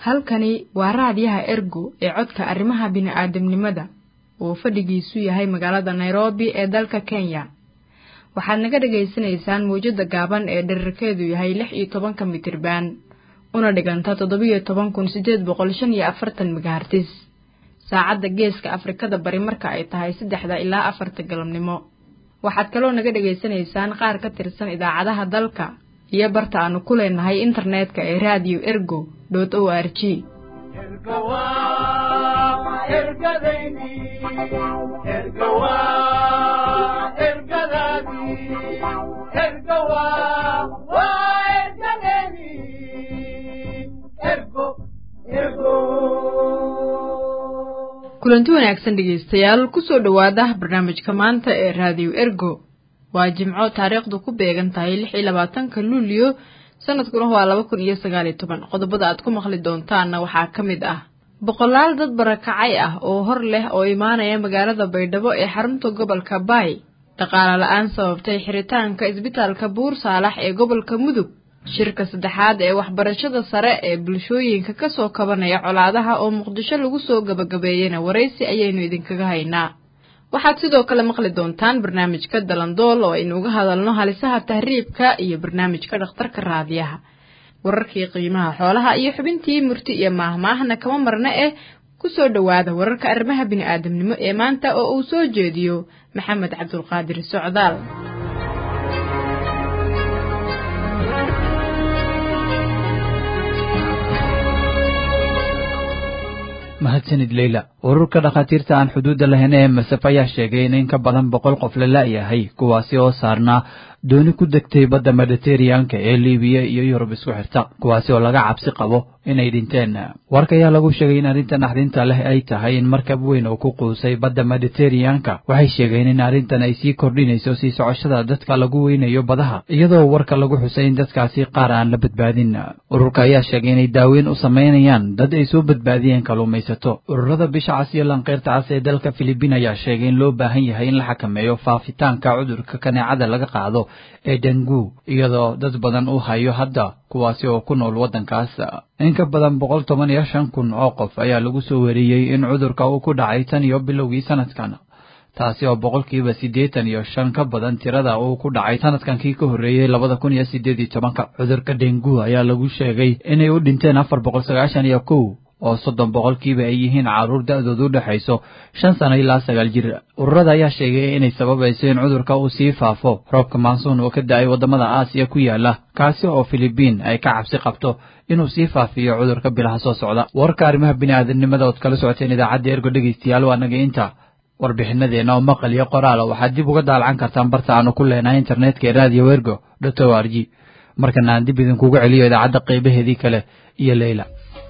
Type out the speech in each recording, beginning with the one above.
halkani waa raadiyaha ergo ee codka arrimaha bini'aadamnimada oo fadhigiisu yahay magaalada nairobi ee dalka kenya waxaad naga dhagaysanaysaan mawjadda gaaban ee dherarkeedu yahay lix iyo tobanka mitirban una dhiganta toddobiyo toban kun siddeed boqol shan iyo afartan megahartis saacadda geeska afrikada bari marka ay tahay saddexda ilaa afarta galabnimo waxaad kaloo naga dhegaysanaysaan qaar ka tirsan idaacadaha dalka iyo barta aanu ku leenahay internetka ee radio ergo dot o r g kulanti wanaagsan dhegaystayaal kusoo dhowaada barnaamijka maanta ee raadiyo ergo waa jimco taariikhdu ku beegan tahay lix iyo labaatanka luulyo sanadkuna waa laba kun iyo sagaaliyo toban qodobada aad ku maqli doontaanna waxaa ka mid ah boqolaal dad barakacay ah oo hor leh oo imaanaya magaalada baydhabo ee xarunta gobolka baay dhaqaale la-aan sababtay xiritaanka isbitaalka buur saalax ee gobolka mudug shirka saddexaad ee waxbarashada sare ee bulshooyinka kasoo kabanaya colaadaha oo muqdisho lagu soo gabagabeeyena waraysi ayaynu idinkaga haynaa waxaad sidoo kale maqli doontaan barnaamijka dalandool oo aynu uga hadalno halisaha tahriibka iyo barnaamijka dhakhtarka raadiyaha wararkii qiimaha xoolaha iyo xubintii murti iyo maahmaahna kama marna eh kusoo dhowaada wararka arrimaha bini'aadamnimo ee maanta oo uu soo jeediyo maxamed cabdulqaadir socdaal mahadsanid leyla ururka dhakhaatiirta aan xuduudda lahayn ee masaf ayaa sheegay in in ka badan boqol qof la la'yahay kuwaasi oo saarnaa dooni ku degtay badda mediteraneanka ee libiya iyo yurub isku xirta kuwaasi oo laga cabsi qabo inay dhinteen warka ayaa lagu sheegay in arrintan naxdinta leh ay tahay in markab weyn oo ku quusay badda mediteraneanka waxay sheegeen in arrintan ay sii kordhinayso sii socoshada dadka lagu weynayo badaha iyadoo warka lagu xusay in dadkaasi qaar aan la badbaadin ururka ayaa sheegay inay daaweyn u samaynayaan dad ay soo badbaadiyeen kalluumaysato ururada bisha cas iyo lanqeyrta cas ee dalka filibiin ayaa sheegay in loo baahan yahay in la xakameeyo faafitaanka cudurka kaneecada laga qaado ee dengu iyadoo dad badan u hayo hadda kuwaasi oo ku nool waddankaas in ka badan boqol toban iyo shan kun oo qof ayaa lagu soo wariyey in cudurka uu ku dhacay tan iyo bilowgii sanadkan taasi oo boqolkiiba siddeetan iyo shan ka badan tirada uu ku dhacay sanadkan kii ka horreeyey labada kun iyo siddeed iyo tobanka cudurka dengu ayaa lagu sheegay inay u dhinteen afar boqol sagaashan iyo kow oo soddon boqolkiiba ay yihiin carruur da-doodu u dhexayso shan sano ilaa sagaal jir ururada ayaa sheegay inay sababayso in cudurka uu sii faafo roobka maansuun oo ka da-ay waddamada aasiya ku yaala kaasi oo filibiin ay ka cabsi qabto inuu sii faafiyo cudurka bilaha soo socda warka arrimaha bini'aadamnimada ood kala socoteen idaacadda ergo dhegaystayaal waa naga inta warbixinadeenna oo maqal iyo qoraala waxaad dib uga daalacan kartaan barta aanu ku leenahay internetka ee radio ergo dot o r g markana aan dib idinkugu celiyo idaacadda qaybaheedii kale iyo leyla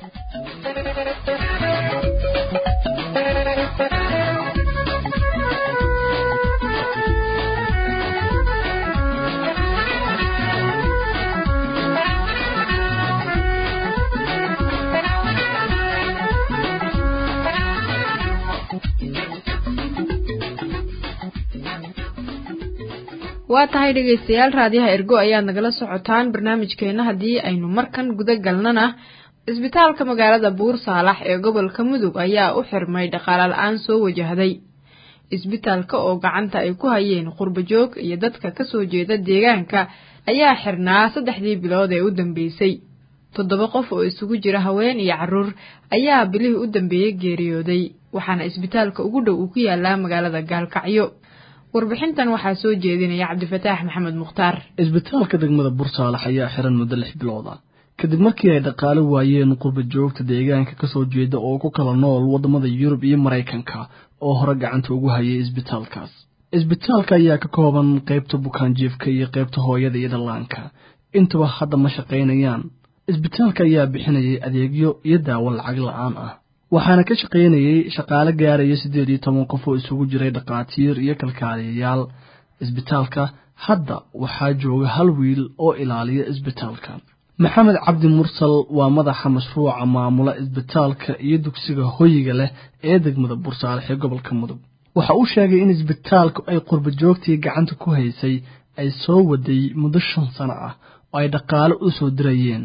waa tahay dhegaystayaal raadiyaha ergo ayaad nagala socotaan barnaamijkeenna haddii aynu markan guda galnana isbitaalka magaalada buur saalax ee gobolka mudug ayaa u xirmay dhaqaale la-aan soo wajahday isbitaalka oo gacanta ay ku hayeen qurbajoog iyo dadka kasoo jeeda deegaanka ayaa xirnaa saddexdii bilood ee u dambeysay toddoba qof oo isugu jira haween iyo carruur ayaa bilihii u dambeeyey geeriyooday waxaana isbitaalka ugu dhow uu ku yaalaa magaalada gaalkacyo warbixintan waxaa soo jeedinaya cabdifataax maxamed mukhtaar isbitaalka degmada bursaalax ayaa xiran muddo lix bilood ah kadib markii ay dhaqaale waayeen qurba joogta deegaanka kasoo jeeda oo ku kala nool waddamada yurub iyo maraykanka oo hore gacanta ugu hayay isbitaalkaas isbitaalka ayaa ka kooban qaybta bukaanjiifka iyo qaybta hooyada iyo dhallaanka intuba hadda ma shaqaynayaan isbitaalka ayaa bixinayay adeegyo iyo daawo lacag la-aan ah waxaana ka shaqaynayay shaqaale gaaraya siddeed iyo toban qof oo isugu jiray dhakhaatiir iyo kalkaaliyayaal isbitaalka hadda waxaa jooga hal wiil oo ilaaliya isbitaalka maxamed cabdi mursal waa madaxa mashruuca maamula isbitaalka iyo dugsiga hoyiga leh ee degmada bursaalex ee gobolka mudug waxa uu sheegay in isbitaalku ay qurba joogtii gacanta ku haysay ay soo waday muddo shan sano ah oo ay dhaqaale u soo dirayeen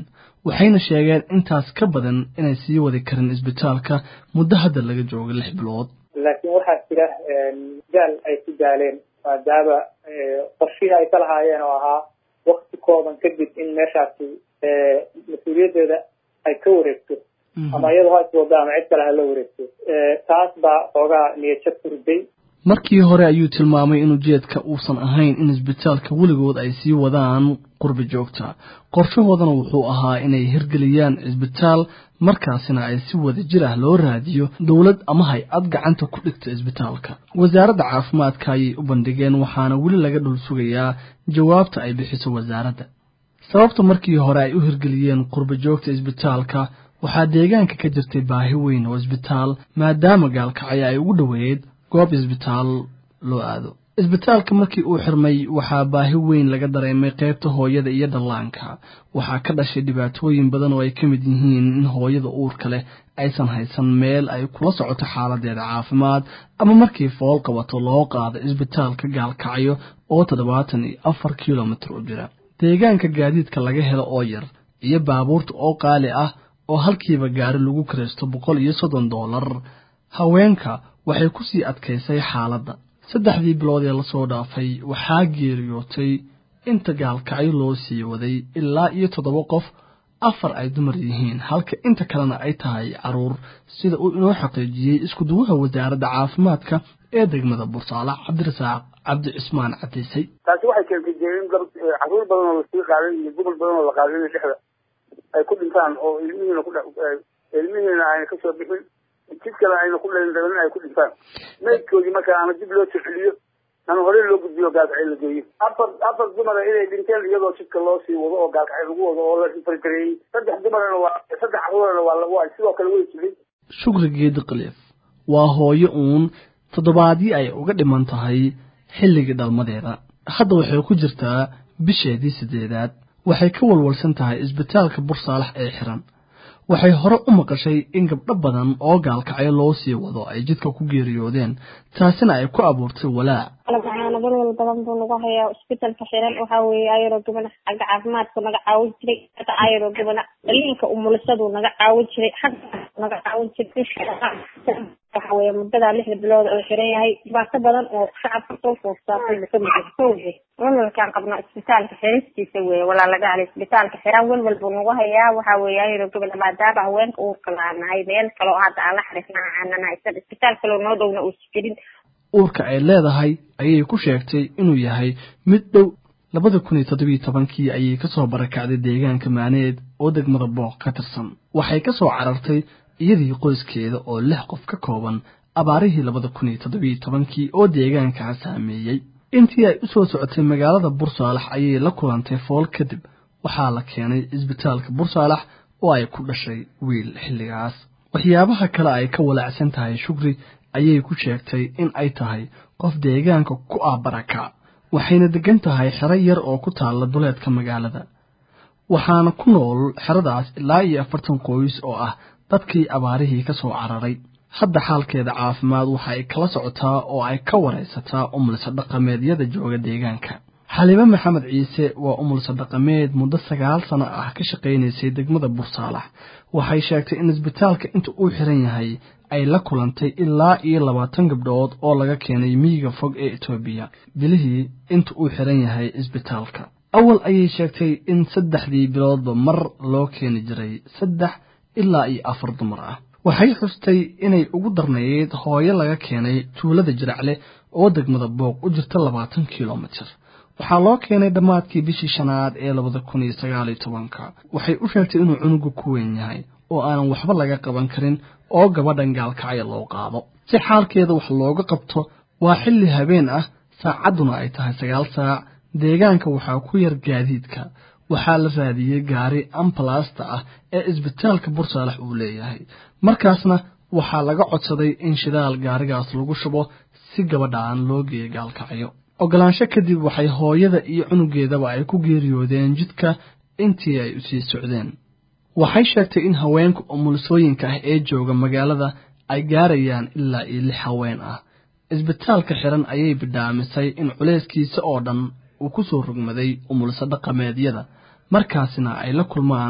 waxayna sheegeen intaas ka badan inay sii wadi karin isbitaalka muddo hadda laga jooga lix bilood laakiin waxaa jira daal ay ku daaleen maadaama qorshihii ay ka lahaayeen oo ahaa wakti kooban kadib in meeshaasi mas-uuliyaddeeda ay ka wareegto ama iyadoo ha iswado ama cid kale ha la wareegto taas baa xoogaa niyadjab ku riday markii hore ayuu tilmaamay in ujeedka uusan ahayn in isbitaalka weligood ay sii wadaan qurbi joogta qorshahoodana wuxuu ahaa inay hirgeliyaan isbitaal markaasina ay si wada jir ah loo raadiyo dowlad ama hay-ad gacanta ku dhigta isbitaalka wasaaradda caafimaadka ayay u bandhigeen waxaana weli laga dhul sugayaa jawaabta ay bixiso wasaaradda sababta markii hore ay u hirgeliyeen qurbi joogta isbitaalka waxaa deegaanka ka jirtay baahi weyn oo isbitaal maadaama gaalkacyo ay ugu dhoweyd goob isbitaal loo aado isbitaalka markii uu xirmay waxaa baahi weyn laga dareemay qaybta hooyada iyo dhallaanka waxaa ka dhashay dhibaatooyin badan oo ay ka mid yihiin in hooyada uurka leh aysan haysan meel ay kula socoto xaaladeeda caafimaad ama markii fool qabato loo qaado isbitaalka gaalkacyo oo toddobaatan iyo afar kilomitir u jira deegaanka gaadiidka laga helo oo yar iyo baabuurta oo qaali ah oo halkiiba gaari lagu kiraysto boqol iyo soddon doolar haweenka waxay ku sii adkaysay xaaladda saddexdii bilood ee lasoo dhaafay waxaa geeriyootay inta gaalkacyo loo sii waday ilaa iyo toddoba qof afar ay dumar yihiin halka inta kalena ay tahay caruur sida uu inoo xaqiijiyey iskuduwaha wasaaradda caafimaadka ee degmada bursaale cabdirasaaq cabdi cismaan cadiisay taasi waxay keentay dee in caruur badan oo lasii qaaday iyo gobol badan oo la qaaday in dhexda ay ku dhintaan oo ilmihiina ku ilmihiina ayna kasoo bixin jid kale ayna ku dhalin rabin ay ku dhintaan maydkoodii markaa ama dib loo sixiliyo ama hore loo gudbiyo gaalkacyo la geeyo afar afar dumara inay dhinteen iyadoo jidka loo sii wado oo gaalkacyo lagu wado oo la fargareeyey saddex dumarana waa saddex caruurana waa waa sidoo kale way jiray shukri geedi khaliif waa hooyo uun toddobaadii ay uga dhiman tahay xilligii dhalmadeeda hadda waxay ku jirtaa bisheedii sideedaad waxay ka walwalsan tahay isbitaalka bursaalax ee xiran waxay hore u maqashay in gabdho badan oo gaalkacyo loo sii wado ay jidka ku geeriyoodeen taasina ay ku abuurtay walaac waxaana walwal badan buu nagu hayaa isbitaalka xiran waxaa weeye ayaroo gabana xagga caafimaadku naga caawin jiray xagga ayaroo gabana dhaliinka umulisaduu naga caawin jiray xagga naga caawin jiray waxa weeye muddadaa lixda bilood oo xiran yahay dhibaato badan oo shacabka soo foofsaatay buu kamid yahay kowge walwalkaan qabno isbitaalka xiristiisa weeye walaalaga hale isbitaalka xiran walwal buu nagu hayaa waxa weeye ayaroo gabana maadaama haweenka uurka laanahay meel kaloo hadda aan la xariifna aanana haysan isbitaal kaloo noo dhowna uusa jirin uurka ay leedahay ayay ku sheegtay inuu yahay mid dhow labada kun iyo toddobiyo tobankii ayay kasoo barakacday deegaanka maaneed oo degmada booq ka tirsan waxay kasoo carartay iyadii qoyskeeda oo lix qof ka kooban abaarihii labada kun iyo toddobiyo tobankii oo deegaankaa saameeyey intii ay usoo socotay magaalada bursaalax ayay la kulantay fool kadib waxaa la keenay isbitaalka bursaalax oo ay ku dhashay wiil xilligaas waxyaabaha kale ay ka walaacsan tahay shukri ayay ku sheegtay in ay tahay qof deegaanka ku ah baraka waxayna degan tahay xero yar oo ku taalla duleedka magaalada waxaana ku nool xeradaas ilaa iyo afartan qoys oo ah dadkii abaarihii ka soo cararay hadda xaalkeeda caafimaad waxa ay kala socotaa oo ay ka waraysataa umulsa dhaqameedyada jooga deegaanka xaliime maxamed ciise waa umulsa dhaqameed muddo sagaal sano ah ka shaqaynaysay degmada bursaalax waxay sheegtay in isbitaalka inta uu xiran yahay ay la kulantay ilaa iyo labaatan gabdhood oo laga keenay miyiga fog ee etoobiya bilihii inta uu xiran yahay isbitaalka awal ayay sheegtay in saddexdii biloodba mar loo keeni jiray saddex ilaa iyo afar dumar ah waxay xustay inay ugu darnayd hooyo laga keenay tuulada jiracle oo degmada booq u jirta labaatan kilomitir waxaa loo keenay dhammaadkii bishii shanaad ee labada kun iyo sagaal iyo tobanka waxay u sheegtay inuu cunugu ku weyn yahay oo aanan waxba laga qaban karin oo gabadhan gaalkacya loo qaado si xaalkeeda wax looga qabto waa xilli habeen ah saacadduna ay tahay sagaal saac deegaanka waxaa ku yar gaadiidka waxaa la raadiyey gaari ambalasta ah ee isbitaalka bursaalax uu leeyahay markaasna waxaa laga codsaday in shidaal gaarigaas lagu shubo si gabadhaan loo geeyo gaalkacyo ogolaansho kadib waxay hooyada iyo cunugeedaba ay ku geeriyoodeen jidka intii ay usii socdeen waxay sheegtay in haweenka umulisooyinka ah ee jooga magaalada ay gaarayaan ilaa iyo lix haween ah isbitaalka xiran ayay bidhaamisay in culayskiisa oo dhan uu ku soo rogmaday umulso dhaqameedyada markaasina ay la kulmaan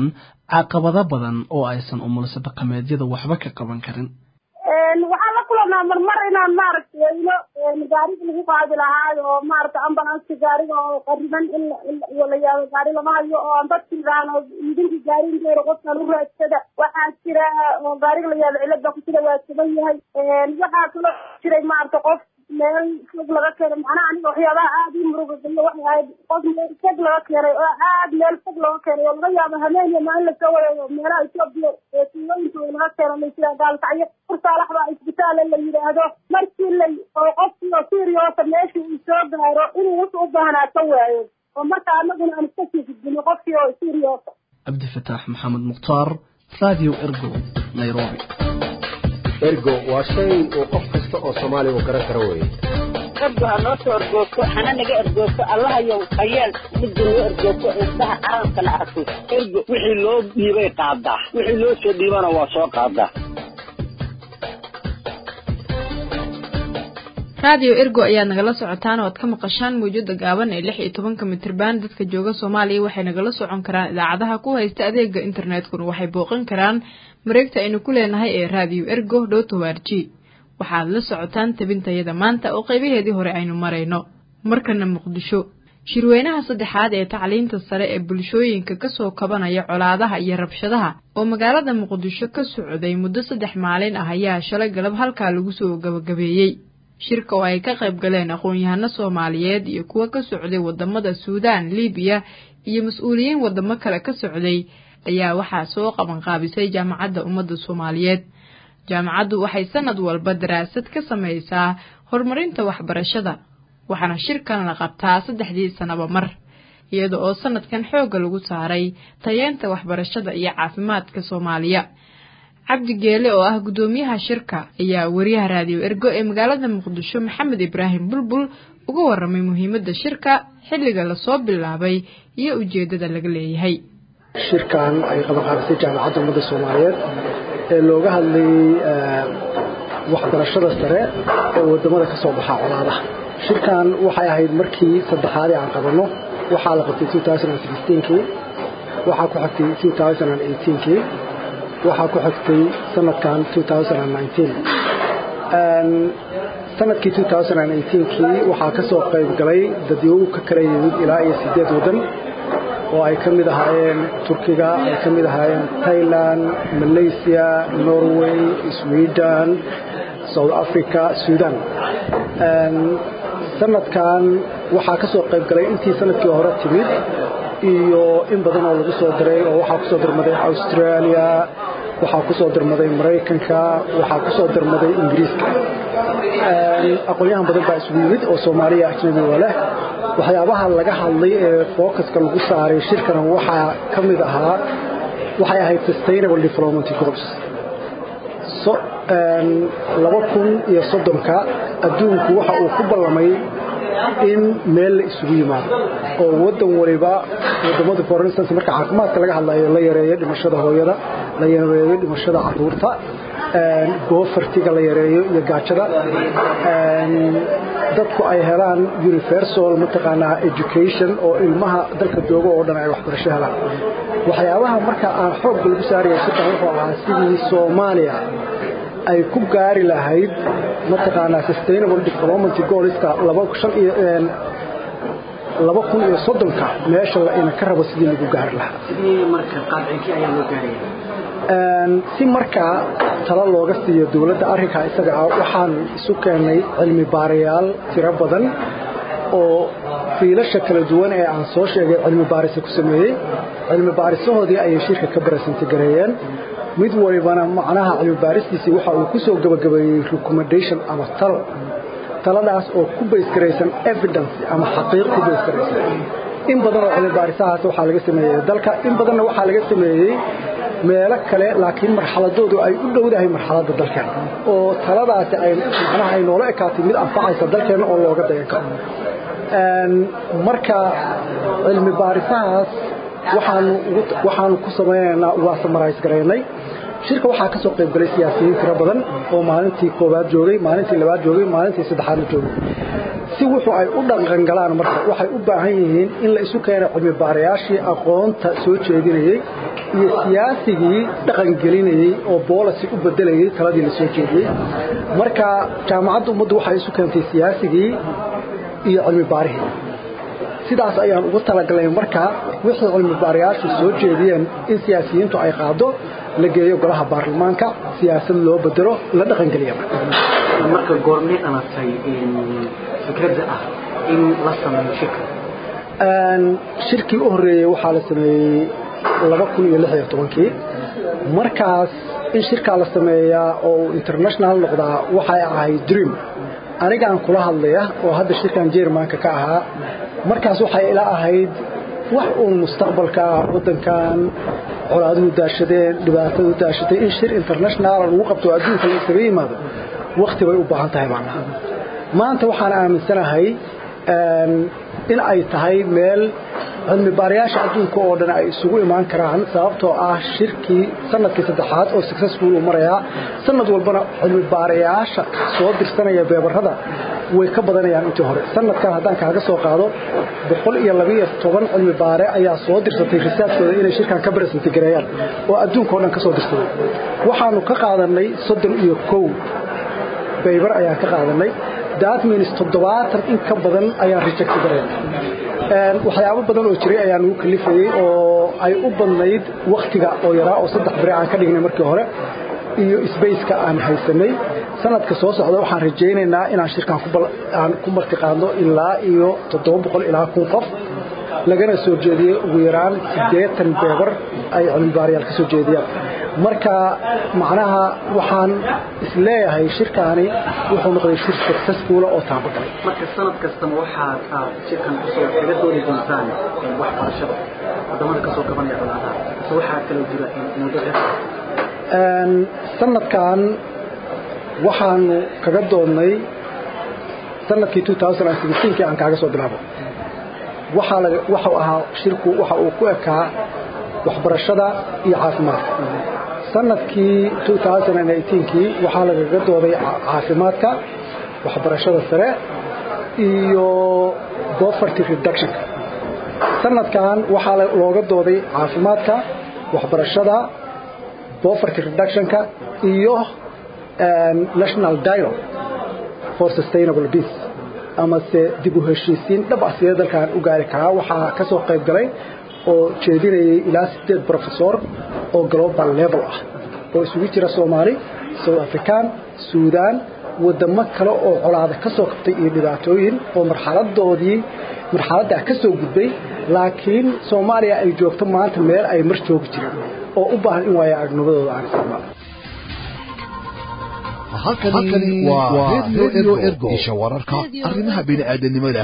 caqabado badan oo aysan umulisa dhaqameedyada waxba ka qaban karin waxaan la kulanaa marmar inaan maaragtay weyno gaariga lagu qaadi lahaayo oo maaragtay ambulanska gaariga oo qariban in la yaabo gaari lama hayo oo aan dadki idhaahno idinka gaariinkeeda qofkan u raadsada waxaa jira oo gaariga la yaabo cilada ku jira waa sugan yahay waxaa kaloo jiray maaragtay qof meel fog laga keenay macnaha aniga waxyaabaha aada ii murugageliyo waxay ahayd qof meel fog laga keenay oo aad meel fog laga keenay oo laga yaabo habeeniya maalin lasoo wareego meelaha etoobiya ee tuulooyinkooda laga keeno laysiraa gaalkacyo kursaalax baa isbitaale la yidhaahdo markii lay oo qofkii oo siriyoosa meeshii uu soo gaaro inuu wuxuu u baahnaa ka waayo oo marka anaguna aan iska sii gudbino qofkii oo siriyoosa cabdifataax maxamed mukhtaar radio ergo nairobi ergo waa shay uu qof kasta oo soomaaliya uu garan karo weeye ergo ha noo soo ergoogto hana naga ergoogto allahayow hayeel midda noo ergoogto indhaha caalamkana arko ergo wixii loo dhiibay qaadaa wixii loo soo dhiibana waa soo qaadaa raadiyo ergo ayaad nagala socotaan oo aad ka maqashaan mawjada gaaban ee lix iyo tobanka mitriban dadka jooga soomaaliya waxay nagala socon karaan idaacadaha ku haysta adeega internetkuna waxay booqan karaan mareegta aynu ku leenahay ee raadiyo ergo dhotowarji waxaad la socotaan tabintayada maanta oo qaybaheedii hore aynu marayno markana muqdisho shirweynaha saddexaad ee tacliinta sare ee bulshooyinka kasoo kabanaya colaadaha iyo rabshadaha oo magaalada muqdisho ka socday muddo saddex maalin ah ayaa shalay galab halkaa lagu soo gabagabeeyey shirka oo ay ka qayb galeen aqoon-yahano soomaaliyeed iyo kuwo ka socday wadamada suudaan libiya iyo mas-uuliyiin wadamo kale ka socday ayaa waxaa soo qabanqaabisay jaamacadda ummadda soomaaliyeed jaamacaddu waxay sanad walba daraasad ka samaysaa horumarinta waxbarashada waxaana shirkan la qabtaa saddexdii sanaba mar iyada oo sanadkan xoogga lagu saaray tayeenta waxbarashada iyo caafimaadka soomaaliya cabdi geele oo ah guddoomiyaha shirka ayaa wariyaha raadiyo ergo ee magaalada muqdisho maxamed ibraahim bulbul uga waramay muhiimadda shirka xilliga lasoo bilaabay iyo ujeeddada laga leeyahay shirkan ay qabanqaabisay jaamacadda ummadda soomaaliyeed ee looga hadlayay waxbarashada sare ee wadamada ka soo baxaa colaadaha shirkan waxay ahayd markii saddexaad ee aan qabanno waxaa la qabtay kii waxaa ku xigtay kii waxaa ku xigtay sanadkan sanadkii kii waxaa ka soo qayb galay dadyow ka kala yimid ilaa iyo sideed waddan oo ay ka mid ahaayeen turkiga ay ka mid ahaayeen thailand malaysia norway sweden south africa sudan sanadkan waxaa ka soo qayb galay intii sanadkii hore timid iyo in badan oo lagu soo diray oo waxaa kusoo dirmaday australia waxaa kusoo dirmaday maraykanka waxaa kusoo dirmaday ingiriiska aqoon-yahan badan baa isugu yimid oo soomaaliya ajnabiga leh waxyaabaha laga hadlay ee fookaska lagu saaray shirkan waxaa ka mid ahaa waxay ahayd sustainable development goals laba kun iyo soddonka adduunku waxa uu ku ballamay in meel la isugu yimaado oo waddan waliba wadamada for instance marka caafimaadka laga hadlayo la yareeyo dhimashada hooyada la yareeyo dhimashada caruurta goofartiga la yareeyo iyo gaajada dadku ay helaan universal mataqaanaa education oo ilmaha dalka jooga oo dhan ay waxbarasho helaan waxyaabaha marka aan xoogga lagu saaraya shirkan wuxuu ahaa sidii soomaaliya ay ku gaari lahayd mataqaanaa sustainable development goalska laba kun iyo soddonka meesha ina ka rabo sidii lagu gaari lahaa si markaa talo looga siiyo dowladda arrinkaa isaga ah waxaan isu keennay cilmi baarayaal tiro badan oo fiilasha kala duwan ee aan soo sheegay cilmi baarisa ku sameeyey cilmi baarisahoodii ayay shirka ka barasantigareeyeen mid walibana macnaha cilmi baaristiisii waxa uu ku soo gabagabeeyey recommendation ama talo taladaas oo ku baysgaraysan evidence ama xaqiiq ku baysgaraysan in badan oo cilmi baarisahaas waxaa laga sameeyey dalka in badanna waxaa laga sameeyey meelo kale laakiin marxaladoodu ay u dhowdahay marxaladda dalkeena oo taladaasi ay macnaha ay noola ekaatay mid anfacaysa dalkeena oo looga dayan karo marka cilmi baarisahaas waxaanu waxaanu ku samaynaynaa waa samarays garaynay shirka waxaa kasoo qayb galay siyaasiyiin tiro badan oo maalintii koowaad joogay maalintii labaad joogay maalintii saddexaadna joogay si wuxuu ay u dhaqangalaan marka waxay u baahan yihiin in la isu keeno cilmi baarayaashii aqoonta soo jeedinayey iyo siyaasigii dhaqangelinayey oo boolasi u bedelayey taladii la soo jeediyey marka jaamacadda ummaddu waxay isu keentay siyaasigii iyo cilmi baarihii sidaas ayaan ugu talagalnay marka wixii cilmi baarayaashu soo jeediyeen in siyaasiyiintu ay qaado la geeyo golaha baarlamaanka siyaasad loo bedelo la dhaqangeliya marka goormee dhalatay fikradda ah in la sameeyo shirka shirkii u horreeyey waxaa la sameeyey laba kun iyo lix iyo tobankii markaas in shirkaa la sameeyaa oo uu international noqdaa waxay ahayd dream anigaan kula hadlaya oo hadda shirkan jermanka ka ahaa markaas waxay ila ahayd wax uun mustaqbalka waddankan colaaduhu daashadeen dhibaatadu daashatay in shir international lagu qabto adduunka la isaga yimaado wakti bay u baahan tahay macnaha maanta waxaan aaminsanahay in ay tahay meel cilmi baarayaasha adduunka oo dhan ay isugu imaan karaan sababtoo ah shirkii sanadkii saddexaad oo successful uu marayaa sanad walbana cilmi baarayaasha soo dirsanaya beebarada way ka badanayaan intii hore sanadkan haddaan kaaga soo qaado boqol iyo labiiyo toban cilmi baare ayaa soo dirsatay risaadkooda inay shirkan ka baresenti gareeyaan oo adduunka o dhan ka soo dirsaday waxaanu ka qaadanay soddon iyo kow baybar ayaan ka qaadanay datmins toddobaatan in ka badan ayaan reject gareen waxyaabo badan oo jiray ayaan ugu kalifayey oo ay u badnayd waktiga oo yaraa oo saddex bere aan ka dhignay markii hore iyo sbaceka aan haysanay sanadka soo socda waxaan rajaynaynaa inaan shirkan aan ku martiqaadno ilaa iyo toddoba boqol ilaa kun qof lagana soo jeediyey ugu yaraan siddeetan beebar ay cilmibaarayaal ka soo jeediyaan marka macnaha waxaan isleeyahay shirkaani wuxuu noqday shir successfula oo taabagalay marka sanad kastaba waxaad aad shirkan kusoo kaga dooni doontaan waxbarashada wadamada kasoo gabanaya colaadaha se waxaa kaloo jira muddo dheer sanadkan waxaanu kaga doonnay sanadkii kii aan kaaga soo bilaabo waxau ahaa shirku waxa uu ku ekaa waxbarashada iyo caafimaadka sanadkii kii waxaa lagaga dooday caafimaadka waxbarashada sare iyo poverty reductionka sanadkan waxaa looga dooday caafimaadka waxbarashada poverty reductionka iyo national dialogue for sustainable peace amase dib u heshiisiin dhab ah sidee dalkan u gaari karaa waxaa ka soo qayb galay oo jeedinayay ilaa sideed professor oo global level ah oo isugu jira soomaali south african suudaan wadamo kale oo colaada ka soo qabtay iyo dhibaatooyin oo marxaladoodii marxaladdaa ka soo gudbay laakiin soomaaliya ay joogto maanta meel ay mar joogi jireen oo u baahan in waaya aragnimadooda aan isticmaalo halkani waa radio ergo isha wararka arrimaha bini'aadanimada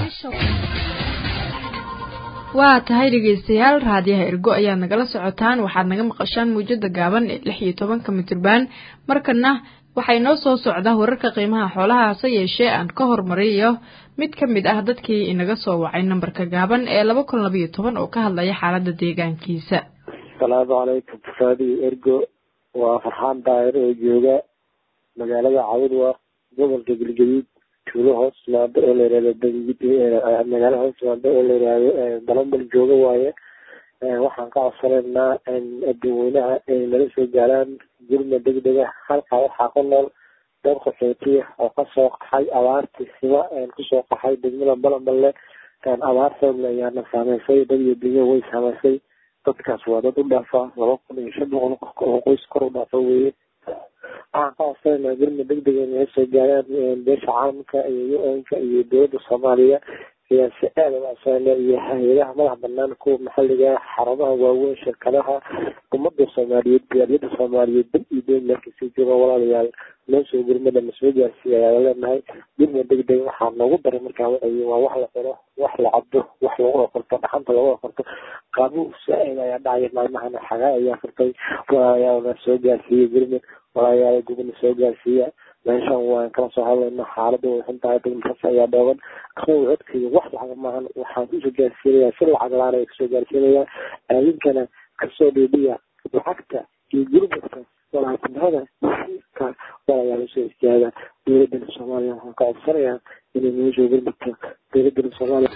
waa tahay dhegaystayaal raadiyaha ergo ayaad nagala socotaan waxaad naga maqashaan muujada gaaban ee lix iyo tobanka mitriban markana waxay noo soo socdaa wararka qiimaha xoolaha hase yeeshee aan ka hormariyo mid ka mid ah dadkii inaga soo wacay nambarka gaaban ee laba kun labayo toban oo ka hadlaya xaalada deegaankiisa asalaamu calaykum faadiyo ergo waa farxaan daayir oo jooga magaalada cawdwa gobolka galgaduud tuulo hoos timaado oo la yihahdo magaalo hoos timaado oo la yihahdo balambal jooga waaye waxaan ka codsanaynaa dadweynaha inay nala soo gaaraan gurma degdega halkaa waxaa ku nool dad qaxootiya oo kasoo qaxay abaartii siba kusoo qaxay degmada balamballe abaar xoogle ayaana saameysay dad iyo dunyo way saameysay dadkaas waa dad u dhaafa laba kun iyo shan boqol qof oo qoys kor u dhaafa weeye waxaan ka codsanayna gurma degdega inay soo gaaraan beesha caalamka iyo u-nka iyo dowladda soomaaliya ayaa si aada u codsanayna iyo hay-adaha madax banaan kuwa maxaliga xarumaha waaweyn shirkadaha ummadda soomaaliyeed gaaliyada soomaaliyeed dad iyo deen markasii jooga walaalayaal noo soo gurmada masoo gaarsiiya ayaa leenahay gurma degdeg waxaa noogu daray markaa waxay waa wax la cuno wax la cabdo wax lagu okorto dhaxanta lagu okorto qaabuhu saa-id ayaa dhacaya maalmahana xagaa ayaa furtay walaalayaal soo gaarsiiya gurmad walaalayaal gubna soo gaarsiiya meeshan waan kala soo hadlayna xaalada way xun tahay degmakaas ayaa dhooban aqow codkeyga wax lacag maahan waxaan kusoo gaarsiinayaa si lacag laan ay kasoo gaarsiinayaa aadinkana kasoo dhiidhiya lacagta iyo gurmadka walaaltinimada ka walaalayaal usoo istaaga dowladana soomaaliya waxaan ka codsanayaa inay noo soo gurmudto dowladana soomaaliya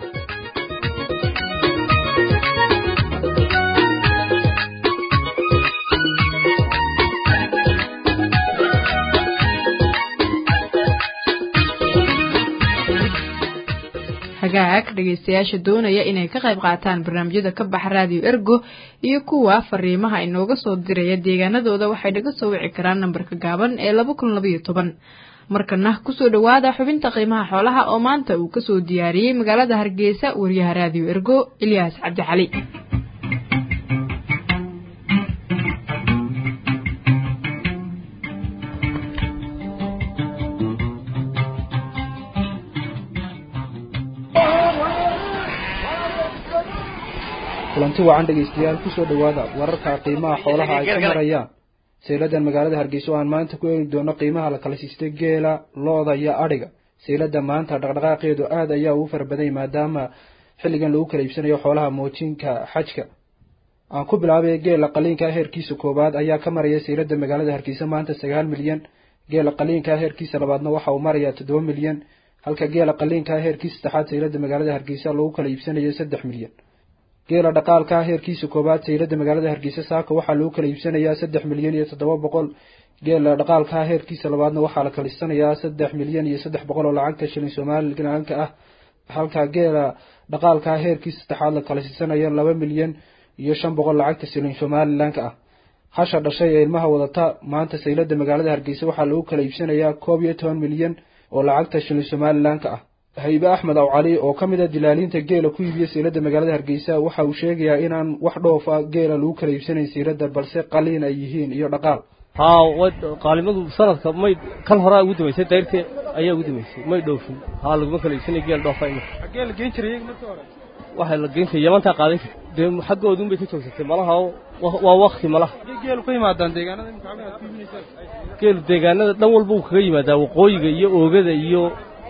hagaag dhegaystayaasha doonaya inay ka qayb qaataan barnaamijyada ka baxa raadiyo ergo iyo kuwa fariimaha inooga soo diraya deegaanadooda waxay naga soo wici karaan nambarka gaaban ee laba kun labaiyo toban markana kusoo dhowaada xubinta qiimaha xoolaha oo maanta uu kasoo diyaariyey magaalada hargeysa wariyaha raadiyo ergo ilyaas cabdi cali kulanti wacan dhegaystayaal kusoo dhowaada wararka qiimaha xoolaha ay ka marayaan sayladan magaalada hargeysa oo aan maanta ku eegi doono qiimaha la kala siistay geela looda iyo adhiga saylada maanta dhaqdhaqaaqeedu aad ayaa ugu fara badanyay maadaama xilligan lagu kala iibsanayo xoolaha moojinka xajka aan ku bilaabay geela qaliinka heerkiisa koowaad ayaa ka maraya saylada magaalada hargeysa maanta sagaal milyan geela qaliinka heerkiisa labaadna waxa uu marayaa toddoba milyan halka geela qaliinka heerkiisa saddexaad saylada magaalada hargeysa lagu kala iibsanayo saddex milyan geela dhaqaalka heerkiisa koowaad saylada magaalada hargeysa saaka waxaa lagu kala iibsanayaa saddex milyan iyo toddoba boqol geela dhaqaalka heerkiisa labaadna waxaa la kalisanayaa saddex milyan iyo saddex boqol oo lacagta shilin somalilanka ah halka geela dhaqaalka heerkiisa saddexaad la kalasiisanayo laba milyan iyo shan boqol lacagta shilin somalilanka ah hasha dhashay ee ilmaha wadata maanta saylada magaalada hargeysa waxaa lagu kala iibsanayaa koob iyo toban milyan oo lacagta shilin somalilanka ah haybe axmed aw cali oo ka mid a dilaaliinta geela ku iibiya siilada magaalada hargeysa waxa uu sheegayaa inaan wax dhoofa geela lagu kala iibsanayn siilada balse qaliin ay yihiin iyo dhaqaal haa qaalimadu sanadka may kan horaa ugu dambaysay dayrte ayaa ugu dambaysay may dhoofin haa laguma kala iibsanay geel dhoofa imika xaggee la geyn jiray markii hore waxay la geyn jiray yamantaa qaadan jirta dee xaggoodun bay ka joogsatay malaha waa wakti malaha geelu ka yimaadaan deegaanada imika xagga aad ku iibinaysaan geelu deegaanada dhan walba uu kaga yimaadaa waqooyiga iyo oogada iyo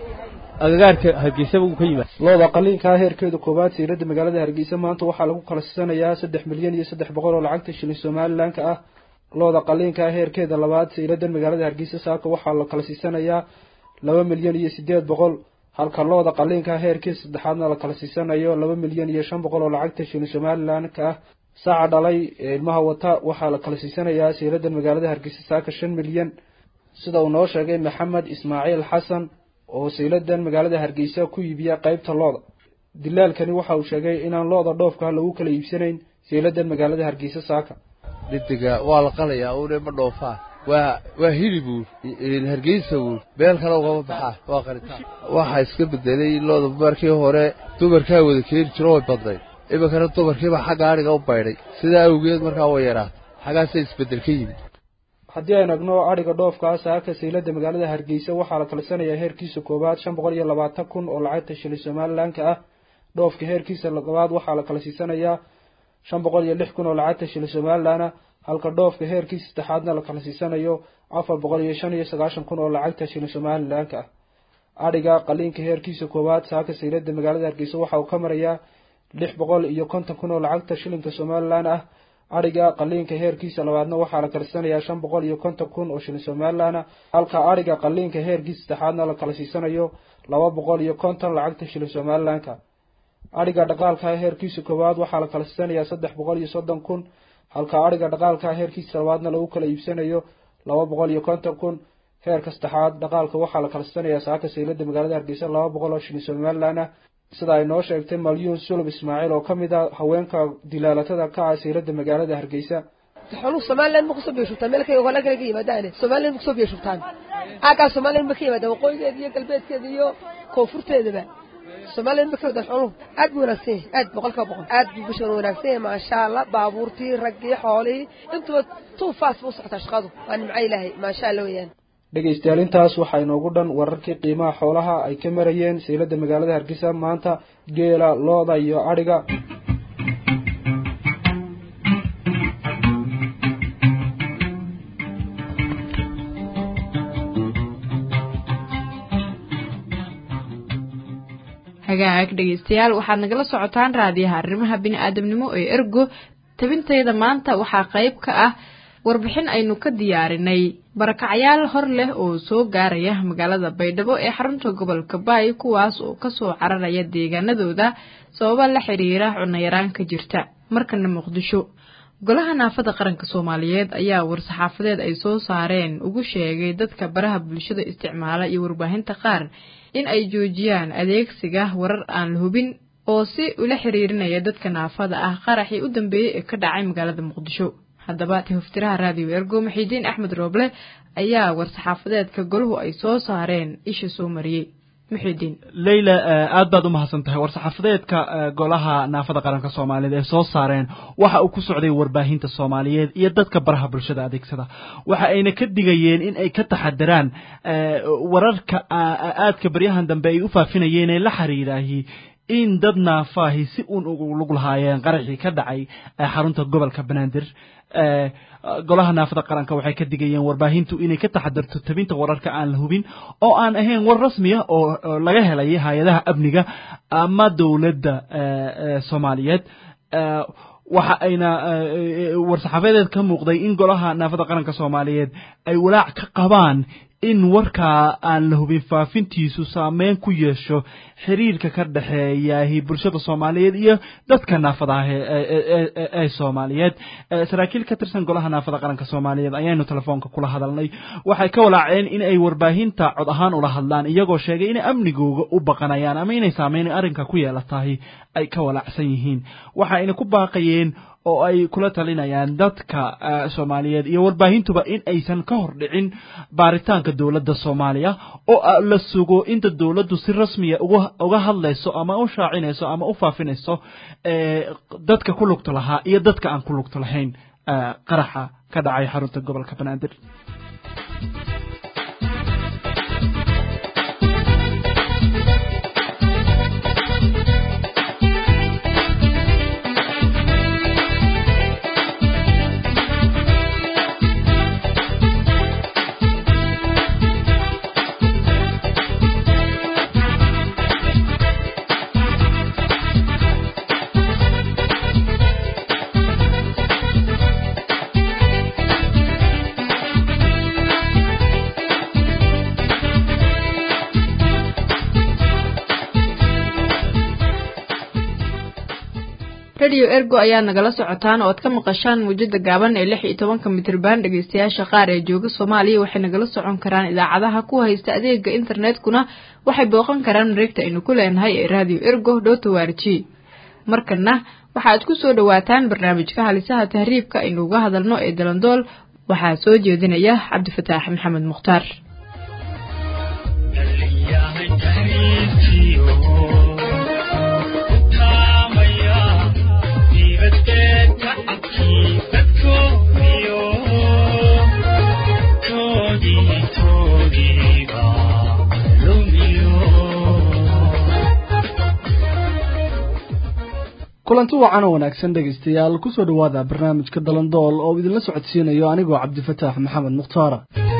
agagaarka hargeysaba uu ka yimaad looda qaliinkaa heerkeeda koowaad siilada magaalada hargeysa maanta waxaa lagu kala siisanayaa saddex milyan iyo saddex boqol oo lacagta shilin somalilanka ah looda qaliinkaa heerkeeda labaad siilada magaalada hargeysa saaka waxaa la kala siisanayaa laba milyan iyo sideed boqol halka looda qaliinkaa heerkeeda saddexaadna la kala siisanayo laba milyan iyo shan boqol oo lacagta shilin somalilanka ah saaca dhalay ee ilmaha wata waxaa la kala siisanayaa siilada magaalada hargeysa saaka shan milyan sida uu noo sheegay maxamed ismaaciil xasan oo sayladan magaalada hargeysa ku iibiya qeybta looda dilaalkani waxa uu sheegay inaan looda dhoofka lagu kala iibsanayn sayladan magaalada hargeysa saaka dhidiga waa la qalayaa uune ma dhoofaa waa waa hilibuur hargeysa buur beel kale ugama baxaa waa qaritaan waxaa iska bedelay looda markii hore dumarkaa wada keeni jiro way badnayd iminkana dumarkiibaa xagga adhiga u baydhay sidaa awgeed markaa way yaraatay xaggaasa isbedel ka yimid haddii aynu egno adhiga dhoofkaa saaka saylada magaalada hargeysa waxaa la kalisanayaa heerkiisa koowaad shan boqol iyo labaatan kun oo lacagta shilin somalilanka ah dhoofka heerkiisa labaad waxaa la kala siisanayaa shan boqol iyo lix kun oo lacagta shilin somalilan ah halka dhoofka heerkiisa saddexaadna la kala siisanayo afar boqol iyo shan iyo sagaashan kun oo lacagta shilin somalilanka ah adhiga qaliinka heerkiisa koowaad saaka saylada magaalada hargeysa waxa uu ka marayaa lix boqol iyo konton kun oo lacagta shilinka somalilan ah adhiga qaliinka heerkiisa labaadna waxaa la kalisanayaa shan boqol iyo konton kun oo shilin somalilanah halka adhiga qaliinka heerkiisa saddexaadna la kala siisanayo laba boqol iyo konton lacagta shilin somalilanka adhiga dhaqaalka heerkiisa koowaad waxaa la kala siisanayaa saddex boqol iyo soddon kun halka adhiga dhaqaalka heerkiisa labaadna lagu kala iibsanayo laba boqol iyo konton kun heerka saddexaad dhaqaalka waxaa la kala siisanayaa saaka saylada magaalada hargeysa laba boqol oo shilin somalilan ah sida ay noo sheegtay malyuun sulub ismaaciil oo ka mid a haweenka dilaalatada ka ah saylada magaalada hargeysa xooluhu somaliland ma kusoo biyashubtaan meel kale hola kale ka yimaadaane somaliland ma kusoo biyashubtaan aagaa somaliland ma ka yimaadaan waqooyigeeda iyo galbeedkeeda iyo koonfurteedaba somaliland ma ka yimaadaan xooluhu aad buu wanaagsan yahay aad boqolkiiba boqol aad buu bishan wanaagsan yahay maasha allah baabuurtii raggii xoolihii intuba tuu faas buu socotaa shaqadu waa nimco ilaahay maasha allah weeyaan dhegaystayaal intaas waxaa inoogu dhan wararkii qiimaha xoolaha ay ka marayeen saylada magaalada hargeysa maanta geela looda iyo adhiga hagaag dhegaystayaal waxaad nagala socotaan raadiyaha arrimaha bini-aadamnimo ee ergo tabintayda maanta waxaa qayb ka ah warbixin aynu ka diyaarinay barakacayaal hor leh oo soo gaaraya magaalada baydhabo ee xarunta gobolka baay kuwaas oo kasoo cararaya deegaanadooda sababa la xiriira cunayaraan ka jirta markana muqdisho golaha naafada qaranka soomaaliyeed ayaa war-saxaafadeed ay soo saareen ugu sheegay dadka baraha bulshada isticmaala iyo warbaahinta qaar in ay joojiyaan adeegsiga warar aan la hubin oo si ula xiriirinaya dadka naafada ah qaraxii u dambeeyey ee ka dhacay magaalada muqdisho haddaba tihoftiraha raadiyo ergo maxiidiin axmed rooble ayaa war-saxaafadeedka golahu ay soo saareen isha soo mariyey muxiidiin leyla aad baad u mahadsan tahay war-saxaafadeedka golaha naafada qaranka soomaaliyeed ee soo saareen waxa uu ku socday warbaahinta soomaaliyeed iyo dadka baraha bulshada adeegsada waxa ayna ka digayeen in ay ka taxadiraan wararka aadka baryahan dambe ay u faafinayeen ee la xiriiraahi in dad naafaahi si uun ugu lug lahaayeen qaraxii ka dhacay xarunta gobolka banaadir golaha naafada qaranka waxay ka digayeen warbaahintu inay ka taxadirto tabinta wararka aan la hubin oo aan ahayn war rasmiya oo laga helay hay-adaha amniga ama dowladda soomaaliyeed waxa ayna war-saxaafadeed ka muuqday in golaha naafada qaranka soomaaliyeed ay walaac ka qabaan in warkaa aan la hubin faafintiisu saameyn ku yeesho xiriirka ka dhexeeyahi bulshada soomaaliyeed iyo dadka naafada ah ee soomaaliyeed saraakiil ka tirsan golaha naafada qaranka soomaaliyeed ayaynu telefoonka kula hadalnay waxay ka walaaceen in ay warbaahinta cod ahaan ula hadlaan iyagoo sheegay inay amnigooga u baqanayaan ama inay saameyn arrinka ku yeelatahay ay ka walaacsan yihiin waxa ayna ku baaqayeen oo ay kula talinayaan dadka soomaaliyeed iyo warbaahintuba in aysan ka hor dhicin baaritaanka dowladda soomaaliya oo la sugo inta dowladdu si rasmiya uga hadlayso ama u shaacinayso ama u faafinayso dadka ku lugta lahaa iyo dadka aan ku lugta lahayn qaraxa ka dhacay xarunta gobolka banaadir radio ergo ayaad nagala socotaan oo aad ka maqashaan muujada gaaban ee lix iyo tobanka mitriban dhegeystayaasha qaar ee jooga soomaaliya waxay nagala socon karaan idaacadaha ku haysta adeega internetkuna waxay booqan karaan mareegta aynu ku leenahay ee radio ergo dot o r g markana waxaad ku soo dhawaataan barnaamijka halisaha tahriibka aynu uga hadalno ee dalandool waxaa soo jeedinaya cabdifataax maxamed mukhtaar kulanti wacan oo wanaagsan dhegaystayaal kusoo dhowaada barnaamijka dalandool oo idinla socodsiinayo anigoo cabdifataax maxamed mukhtaara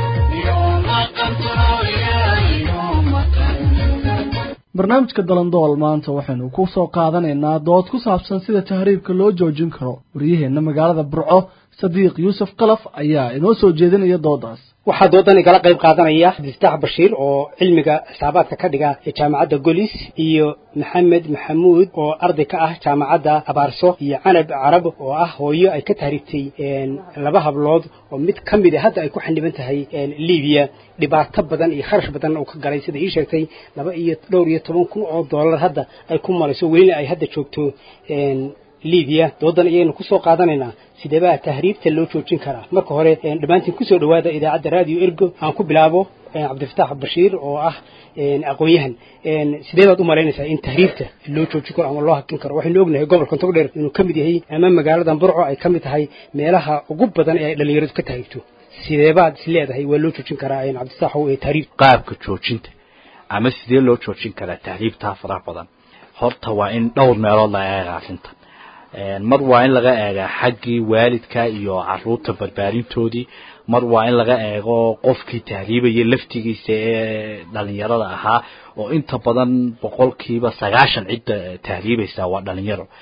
barnaamijka dalandool maanta waxaynu ku soo qaadanaynaa dood ku saabsan sida tahriibka loo joojin karo waryaheenna magaalada burco sadiiq yuusuf kalaf ayaa inoo soo jeedinaya doodaas waxaa doodan igala qayb qaadanaya abdifataax bashiir oo cilmiga xisaabaadka ka dhiga ee jaamacadda golis iyo maxamed maxamuud oo arday ka ah jaamacadda abaarso iyo canab carab oo ah hooyo ay ka tahriibtay laba hablood oo mid ka mid a hadda ay ku xaniban tahay libiya dhibaato badan iyo kharash badan uu ka galay sida ii sheegtay laba iyo dhowr iyo toban kun oo dollar hadda ay ku marayso welina ay hadda joogto libiya doodan ayaynu kusoo qaadanaynaa sideebaa tahriibta loo joojin karaa marka hore dhammaantiin kusoo dhawaada idaacadda radio ergo aan ku bilaabo cabdifataax bashiir oo ah aqoon-yahan sidee baad u malaynaysaa in tahriibta loo joojin karo ama loo hakin karo waxaynu ognahay gobolka togdheer inuu ka mid yahay ama magaaladan burco ay ka mid tahay meelaha ugu badan ee ay dhalinyaradu ka tahriibto sideebaad is leedahay waa loo joojin karaa cabdifataaxow ee tahriib qaabka joojinta ama sidee loo joojin karaa tahriibtaa faraha badan horta waa in dhowr meelood la eega arrinta mar waa in laga eegaa xaggii waalidka iyo caruurta barbaarintoodii mar waa in laga eego qofkii tahriibaya laftigiisa ee dhalinyarada ahaa oo inta badan boqolkiiba sagaashan cidda tahriibaysa waa dhalinyaro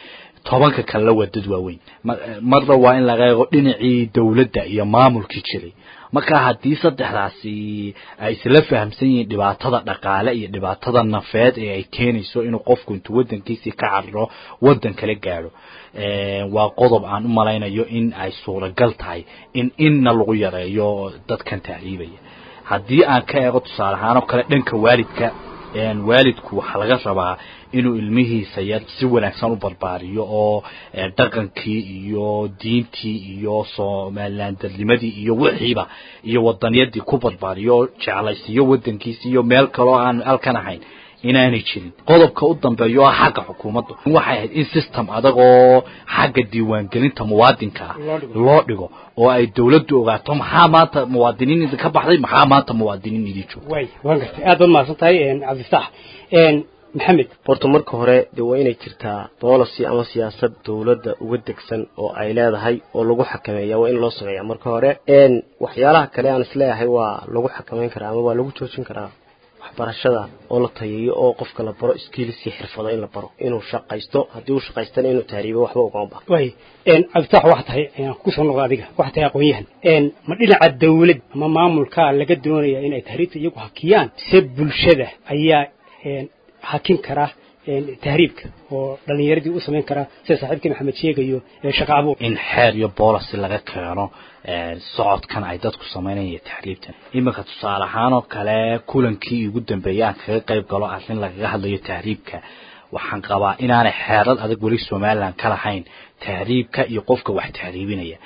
tobanka kalena waa dad waaweyn marna waa in laga eego dhinacii dowladda iyo maamulkii jiray marka haddii saddexdaasi ay isla fahamsan yihiin dhibaatada dhaqaale iyo dhibaatada nafeed ee ay keenayso inuu qofku intuu waddankiisii ka cariro waddan kala gaadho waa qodob aan u malaynayo in ay suuragal tahay in inna lagu yareeyo dadkan tahriibaya haddii aan ka eego tusaale ahaan oo kale dhanka waalidka waalidku waxaa laga rabaa inuu ilmihiisa yar si wanaagsan u barbaariyo oo dhaqankii iyo diintii iyo somalilandarnimadii iyo wixiiba iyo wadaniyadii ku barbaariyo oo jeclaysiiyo wadankiisi iyo meel kaloo aan halkan ahayn inaanay jirin qodobka u dambeeya oo xagga xukuumadda waxay ahayd in system adag oo xagga diiwaangelinta muwaadinka ah loo dhigo oo ay dawladdu ogaato maxaa maanta muwaadiniin idinka baxday maxaa maanta muwaadiniin idin jooga way waan gartay aad baad mahadsan tahay cabdifataax maxamed horta marka hore dee waa inay jirtaa policy ama siyaasad dawladda uga degsan oo ay leedahay oo lagu xakameeya waa in loo sameeya marka hore waxyaalaha kale aan isleeyahay waa lagu xakameyn karaa ama waa lagu joojin karaa waxbarashada oo la tayeeyo oo qofka la baro skills iyo xirfado in la baro inuu shaqaysto haddii uu shaqaystana inuu tahriibo waxba ugama baho way cabditax waxa tahay kusoo noqdo adiga waxa tahay aqoon-yahan ma dhinaca dawlad ama maamulka laga doonaya inay tahriibta iyagu hakiyaan se bulshada ayaa hakin kara tahriibka oo dhalinyaradii u samayn karaa sida saaxiibkii maxamed sheegayo shaqa abuur in xeer iyo boolicy laga keeno socodkan ay dadku samaynaya tahriibtan iminka tusaale ahaan oo kale kulankii ugu dambeeyay aan kaga qayb galo arrin lagaga hadlayo tahriibka waxaan qabaa inaanay xeerad adag weli somaliland ka lahayn tahriibka iyo qofka wax tahriibinaya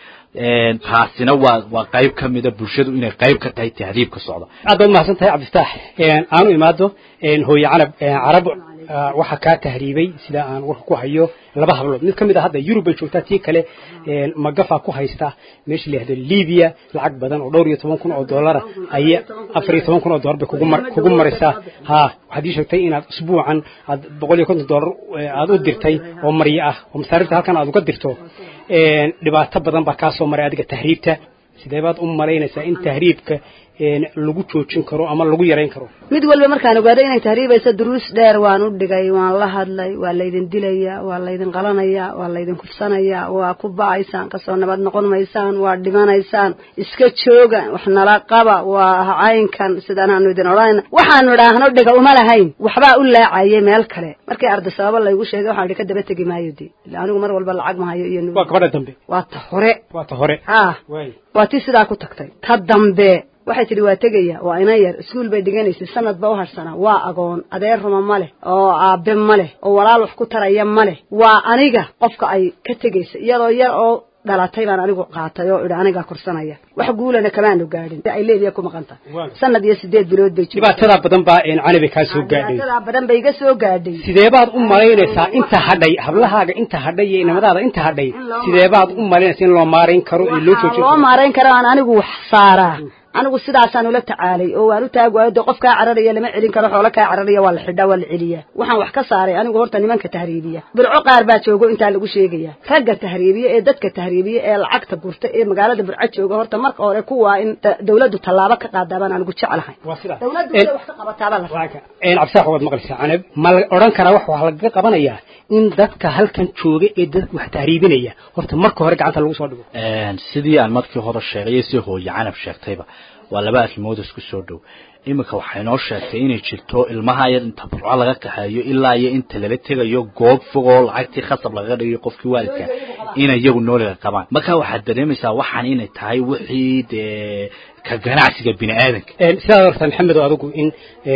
taasina waa waa qayb ka mida bulshadu inay qayb ka tahay tahriibka socda aad baad mahadsan tahay cabdifataax aanu imaado hooye canab carab waxaa kaa tahriibay sida aan warka ku hayo laba hablood mid ka mid a hadda yurub bay joogtaa tii kale magafa ku haysta meesha la yihahdo libiya lacag badan oo dhowr iyo toban kun oo dollara aya afar iyo toban kun oo dollar bay kugu mar kugu maraysaa ha waxaad ii sheegtay inaad usbuucan aad boqol iyo konton dollar aad u dirtay oo maryo ah oo masaarifta halkan aad uga dirto dhibaato badan baa kaa soo maray adiga tahriibta sidee baad u malaynaysaa in tahriibka lagu joojin karo ama lagu yarayn karo mid walba markaan ogaado inay tahriibayso duruus dheer waan u dhigay waan la hadlay waa laydin dilaya waa laydin qalanaya waa laydin kufsanaya waa ku ba'aysaan kasoo nabad noqon maysaan waa dhimanaysaan iska jooga wax nala qaba waa caynkan sidaanaanu idin odhanayna waxaanu idhaahno dhiga uma lahayn waxbaa u laacayay meel kale markii arday sababa laygu sheegay waxaan idhi ka daba tegi maayo de ila anigu mar walba lacag mahayo iyo waa gabadha dambe waa ta hore waa ta hore ha waa tii sidaa ku tagtay ta dambe waxay tidhi waa tegaya waa inan yar iskuol bay dhiganaysay sanad ba u harsanaa waa agoon adeer ruma ma leh oo aabe ma leh oo walaal wax ku taraya ma leh waa aniga qofka ay ka tegaysa iyadoo yar oo dhalatay baan anigu qaatay oo idhi anigaa korsanaya wax guulana kamaanu gaadhin ay leediya ku maqan tahay sanad iyo sideed bilood bay dhibaatada badan baa canabi kaa soo gaadhay dhibaatada badan bay iga soo gaadhay sidee baad u malaynaysaa inta hadhay hablahaaga inta hadhay iyo inamadaada inta hadhay sidee baad u malaynaysaa in loo maarayn karo iyo loo joojin loo maarayn karo aan anigu wax saaraa anigu sidaasaan ula tacaalay oo waan u taag waayo dee qof kaa cararaya lama celin karo xoolo kaa cararaya waa la xidhaa waa la celiyaa waxaan wax ka saaray anigu horta nimanka tahriibiya burco qaar baa joogo intaa lagu sheegaya ragga tahriibiya ee dadka tahriibiya ee lacagta gurta ee magaalada burco jooga horta marka hore kuwaa in dawladdu tallaabo ka qaadaa baan anigu jeclahay dawladdu inay wax ka qabataaba la cabdisax waad maqlaysaa canab ma la odhan karaa wax waxaa lagaga qabanayaa in dadka halkan jooga ee dadka wax tahriibinaya horta marka hore gacanta lagu soo dhigo sidii aan markii hore sheegay si hooye canab sheegtayba waa laba arrimood isku soo dhow iminka waxay noo sheegtay inay jirto ilmaha yar inta burco laga kaxeeyo ilaa iyo inta lala tegayo goob fogoo lacagtii khasab lagaga dhigayo qofkii waalidka inay iyagu nooliga qabaan marka waxaad dareemaysaa waxaan inay tahay wixii dee ka ganacsiga bini aadanka sidaad horta maxamed oo adigu in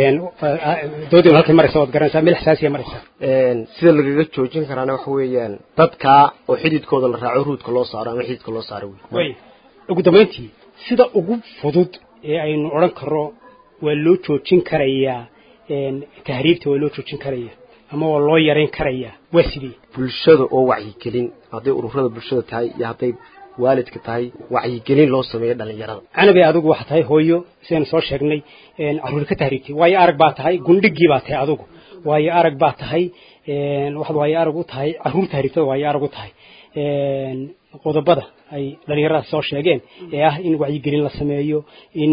doodii halkay maraysa waad garanaysaa meel xasaasiya maraysa sida lagaga joojin karaana waxa weeyaan dadka oo xididkooda la raaco ruudka loo saaro ama xididka loo saaro wey ugu dambayntii sida ugu fudud ee aynu odhan karno waa loo joojin karayaa tahriibta waa loo joojin karaya ama waa loo yarayn karayaa waa sidee bulshada oo wacyigelin hadday ururada bulshada tahay iyo hadday waalidka tahay wacyigelin loo sameeyo dhalinyarada canabi adigu waxaa tahay hooyo sidaynu soo sheegnay caruur ka tahriibtay waayo arag baa tahay gundhigii baa tahay adigu waayo arag baa tahay waxaad waayo arag u tahay caruur tahriibtada waayo arag u tahay qodobada ay dhalinyaradaas soo sheegeen ee ah in wacyigelin la sameeyo in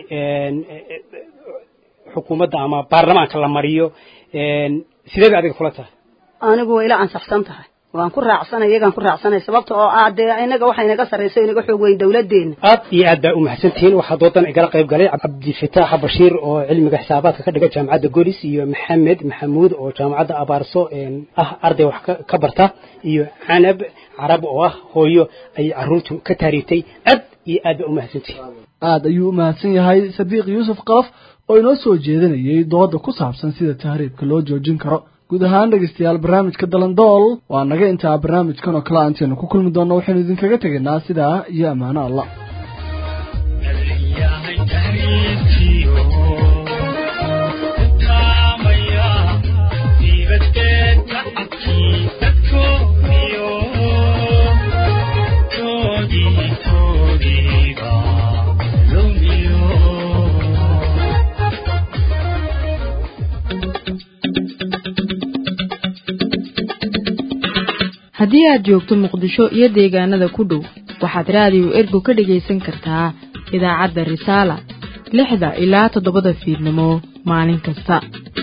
xukuumadda ama baarlamaanka la mariyo sidee bay adiga kula tahay anigu waa ila ansaxsan tahay waan ku raacsanay iyagaan ku raacsanay sababta oo ah dee inaga waxa inaga sarrayso inaga xoog weyn dawladdeena aad iyo aad baa u mahadsantihiin waxaa doodan igala qayb galay cabdifataax bashiir oo cilmiga xisaabaadka ka dhiga jaamacadda golis iyo maxamed maxamuud oo jaamacadda abaarso ah arday wax ka barta iyo canab carab oo ah hooyo ay caruurtu ka taariibtay aad iyo aad baa u mahadsantihiin aad ayuu u mahadsan yahay sadiiq yuusuf qalaf oo inoo soo jeedinayay dooda ku saabsan sida tahriibka loo joojin karo guud ahaan dhegeystayaal barnaamijka dalandool waa naga intaa barnaamijkan oo kale aanteenu ku kulmi doonno waxaynu idinkaga tegaynaa sidaa iyo ammaano allah haddii aad joogto muqdisho iyo deegaanada ku dhow waxaad raadiyo ergo ka dhegaysan kartaa idaacadda risaala lixda ilaa toddobada fiidnimo maalin kasta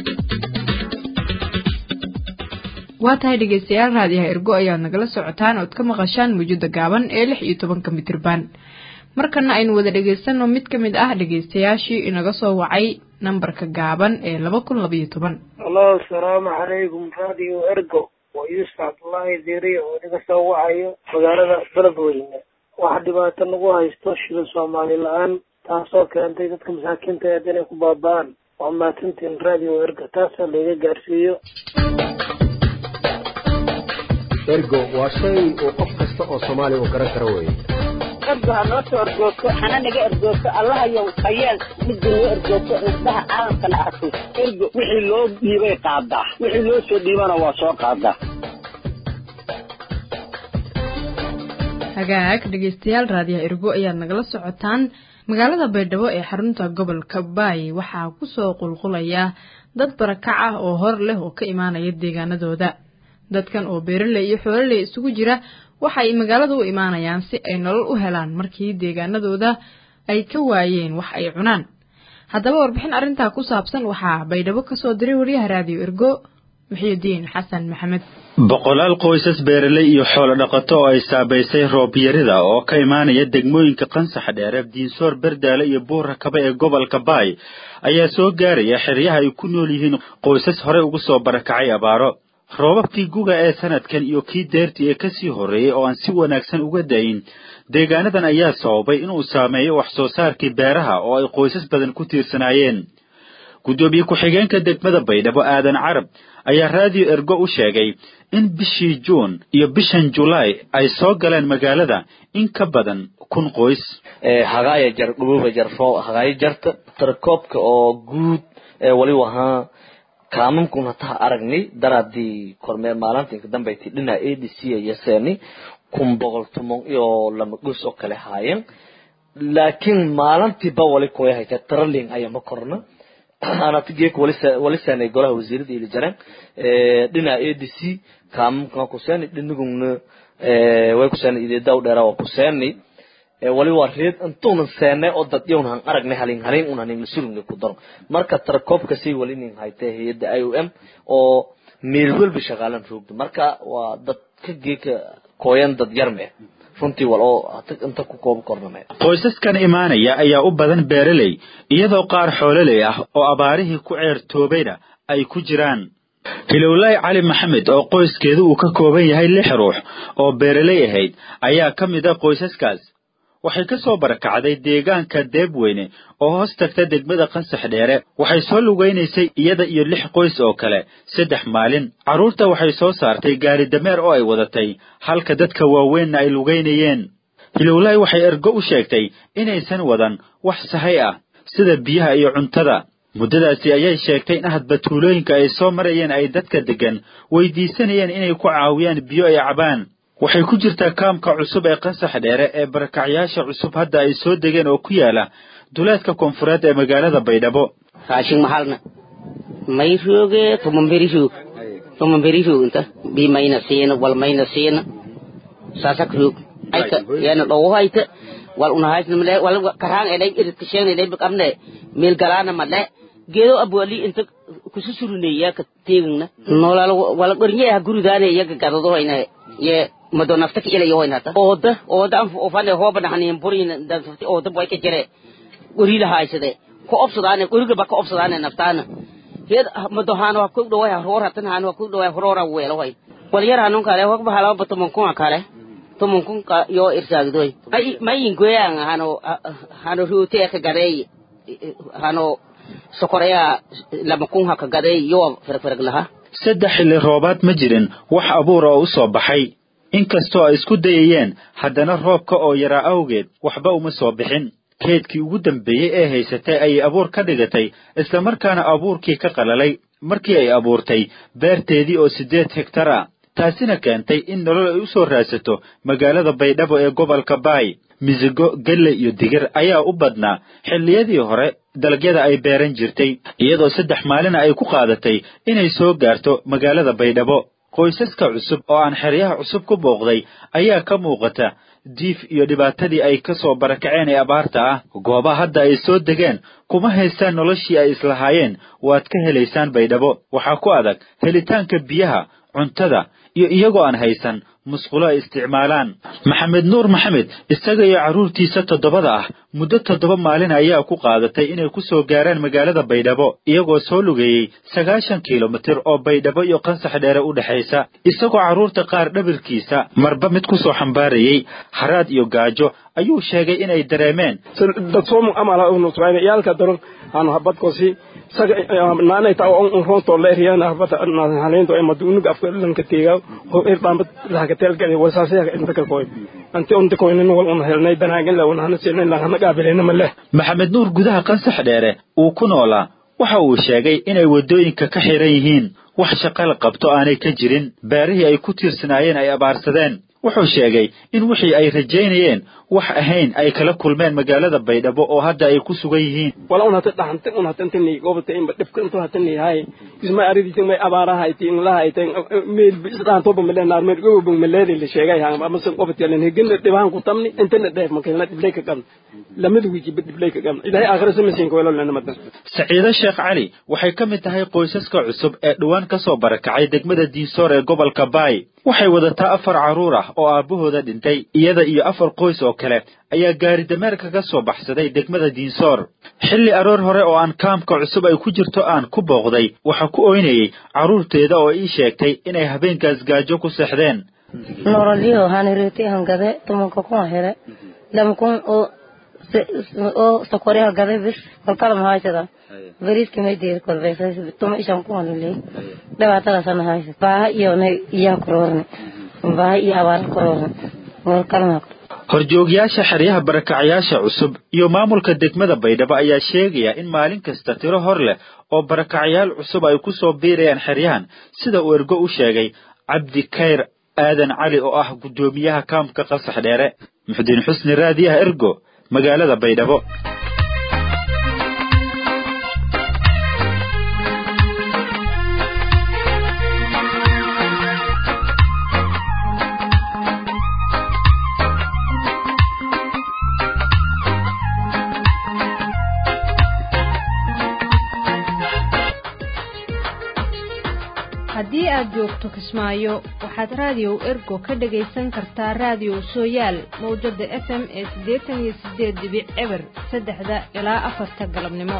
waa tahay dhegaystayaal raadiyaha ergo ayaad nagala socotaan ood ka maqashaan mawjada gaaban ee lix iyo tobanka mitirban markana aynu wada dhegaysanno mid ka mid ah dhegaystayaashii inaga soo wacay nambarka gaaban ee laba kun labayo toban alo asalaamu calaykum raadiyo ergo waa yuusuf cabdullaahi diiriye oo inaga soo wacayo magaalada beledweyne waxa dhibaato nagu haysto shida soomaali la-aan taasoo keentay dadka masaakiinta eed inay ku baaba-aan waa maatintiin raadiyo ergo taasoo layga gaarsiiyo ergo waa shay uu qof kasta oo soomaali u garan karo weeye ergo ha noo soo ergoogto hana naga ergoogto allahayow hayeel midda noo ergoogto indhaha caalamkana arko ergo wixii loo dhiibay qaadaa wixii loo soo dhiibana waa soo qaadaa hagaag dhegaystayaal raadiyaha ergo ayaad nagala socotaan magaalada baydhabo ee xarunta gobolka baay waxaa kusoo qulqulaya dad barakac ah oo hor leh oo ka imaanaya deegaanadooda dadkan oo beeraley iyo xoololey isugu jira waxa ay magaalada u imaanayaan si ay nolol u helaan markii deegaanadooda ay ka waayeen wax ay cunaan haddaba warbixin arrintaa ku saabsan waxaa baydhabo kasoo diray wariyaha raadiyo ergo muxiidiin xasan maxamed boqolaal qoysas beeraley iyo xoolo dhaqato oo ay saabaysay roobyarida oo ka imaanaya degmooyinka qansax dheere diinsoor berdaale iyo buura kaba ee gobolka baay ayaa soo gaaraya xeryaha ay ku nool yihiin qoysas horey ugu soo barakacay abaaro roobabkii guga ee sanadkan iyo kii deertii ee kasii horreeyey oo aan si wanaagsan uga dayin deegaanadan ayaa sababay inuu saameeyo wax soo saarkii beeraha oo ay qoysas badan ku tiirsanaayeen guddoomiye ku-xigeenka degmada baydhabo aadan carab ayaa raadiyo ergo u sheegay in bishii juun iyo bishan julaay ay soo galeen magaalada in ka badan kun qoys hagaaya jar dhububa jar foo hagaaya jarta tarkoobka oo guud ee waliba ahaa kaamamkun hataha aragnay daraadii kormeer maalinta inka dambayti dhinaca a d c yaseeni kun boqol tomon iyo lama dhus oo kale haayeen laakiin maalintiiba wali kuway hayta tralling ayama korna anatigeek walisanay golaha wasiirada ili jareen dhinaca a d c kaamamkan kuseeni dhiniguna way kuseeni ideedaw dheera waa kuseeni wali waa reed intuunan seenay oo dad yowna han aragnay halin halin un hanin masulugna ku daro marka tarakoobka say wali nin haytay hay'adda i o m oo meel walba shaqaalan roogda marka waa dad ka geeka kooyan dad yar meh runtii wal oo inta ku koob korname qoysaskan imaanaya ayaa u badan beeraley iyadoo qaar xoololey ah oo abaarihii ku ceertoobayna ay ku jiraan hilowlaahi cali maxamed oo qoyskeedu uu ka kooban yahay lix ruux oo beeraley ahayd ayaa ka mid a qoysaskaas waxay ka soo barakacday deegaanka deebweyne oo hoos tagta degmada qansax dheere waxay soo lugaynaysay iyada iyo lix qoys oo kale saddex maalin carruurta waxay soo saartay gaari dameer oo ay wadatay halka dadka waaweynna ay lugaynayeen hilowlaahi waxay ergo u sheegtay inaysan wadan wax sahay ah sida biyaha iyo cuntada muddadaasi ayay sheegtay in hadba tuulooyinka ay soo marayeen ay dadka deggan weydiisanayeen inay ku caawiyaan biyo ay cabaan waxay ku jirtaa kaamka cusub ee qansax dheere ee barakacyaasha cusub hadda ay soo degeen oo ku yaala duleedka koonfureed ee magaalada baydhabo raashin mahalna may rooge tumamberi roog tumamberi roog inta bi mayna siina wal mayna siina sasak roog ayta yana dhowo hayta wal unahaysna male wal karaan elay irkisheen elay bakamne meel galana male geedo abwali inta kususuruneya ka teegna noolal wala qornye ha guridaane iyaga gadado hayna ye mado nafta ka ilayo hoyn hata ooda ooda an ofane hooba dhaxaniin burin danfti ooda boy ka jire gurida haysade ko obsadaane guriga ba ka obsadaane naftaana heed mado haan waa ku dhawaa roor hatan haan waa ku dhawaa roora weelo hoy wal yar hanun kale hog bahala batumon kun kale tumon kun ka yo irsaagdoy ay mayin goyang hano hano ruute ka garey hano sokoreya lama kun ha ka garey yo ferferg laha saddex xilli roobaad ma jirin wax abuur oo u soo baxay inkastoo ay isku dayayeen haddana roobka oo yaraa awgeed waxba uma soo bixin keedkii ugu dambeeyey ee haysatay ayay abuur ka dhigatay islamarkaana abuurkii ka qalalay markii ay abuurtay beerteedii oo siddeed hegtar ah taasina keentay in nolol ay u soo raadsato magaalada baydhabo ee gobolka baay misigo gelle iyo digir ayaa u badnaa xilliyadii hore dalagyada ay beeran jirtay iyadoo saddex maalina ay ku qaadatay inay soo gaarto magaalada baydhabo qoysaska cusub oo aan xeryaha cusub ku booqday ayaa ka muuqata diif iyo dhibaatadii ay ka soo barakaceen ee abaarta ah goobaha hadda ay soo degeen kuma haystaan noloshii ay islahaayeen waad ka helaysaan baydhabo waxaa ku adag helitaanka biyaha cuntada iyo iyagoo aan haysan musqulo ay isticmaalaan maxamed nuur maxamed isaga iyo carruurtiisa toddobada ah muddo toddoba maalin ayaa ku qaadatay inay ku soo gaaraan magaalada baydhabo iyagoo soo lugeeyey sagaashan kilomitir oo baydhabo iyo qansax dheere u dhexaysa isagoo carruurta qaar dhabirkiisa marba mid ku soo xambaarayey haraad iyo gaajo ayuu sheegay inay dareemeen dadsomu amala unusrayn iyalka daron hanu habadkosi saga naanay ta on ronto leeriyana habata haleento ay madunug afka lanka teega ho er bamba laga telgale wasaase inta ka koy anti on ko nin wal on helnay banaagan la wana sinay la hana gaabelena male maxamed nuur gudaha qansax dheere uu ku noolaa waxa uu sheegay inay waddooyinka ka xiran yihiin wax shaqo la qabto aanay ka jirin beerihii ay ku tiirsanaayeen ay abaarsadeen wuxuu sheegay in wixii ay rajaynayeen wax ahayn ay kala kulmeen magaalada baydhabo oo hadda ay ku sugan yihiin wala un hata dhaxante un hatantani gobata inba dhibka intu hatani hay isma ariditi may abaaraha iti inglaha iti meel isdhaantoba male naar meel gobo maleedi la sheegay ha amase gobata yalan hegina dhibaan ku tamni intana dheef makalna dhiblay ka qabn lamada wiji ba dhiblay ka qabn ilaahay aakhira samasiin ka wala lana madan saciido sheekh cali waxay ka mid tahay qoysaska cusub ee dhowaan ka soo barakacay degmada diinsoor ee gobolka baay waxay wadataa afar carruur ah oo aabbahooda dhintay iyada iyo afar qoys oo kale ayaa gaari dameerka ka soo baxsaday degmada diinsoor xilli aroor hore oo aan kaamka cusub ay ku jirto aan ku booqday waxaa ku oynayey carruurteeda oo ii sheegtay inay habeenkaas gaajo ku seexdeen nololyo hanirete hangade tumanka kun hele lama kun oo oo sokoreha gade bis kolkala mahaysada beriski may deer kolbeysas tuma ishan kun le dhibaatadaasana haysa baaha iyo na iyaa kuroorne baaha iyo abaar kuroorne kolkalma horjoogyaasha xeryaha barakacayaasha cusub iyo maamulka degmada baydhabo ayaa sheegaya in maalin kasta tiro hor leh oo barakacayaal cusub ay ku soo biirayaan xeryahan sida uu ergo u sheegay cabdi kayr aadan cali oo ah guddoomiyaha kaamka qasax dheere muxudiin xusni raadiyaha ergo magaalada baydhabo haddii aad joogto kismaayo waxaad raadiyow ergo ka dhagaysan kartaa raadiyow sooyaal mawjada f m ee siddeetan iyo siddeed dibic eber saddexda ilaa afarta galabnimo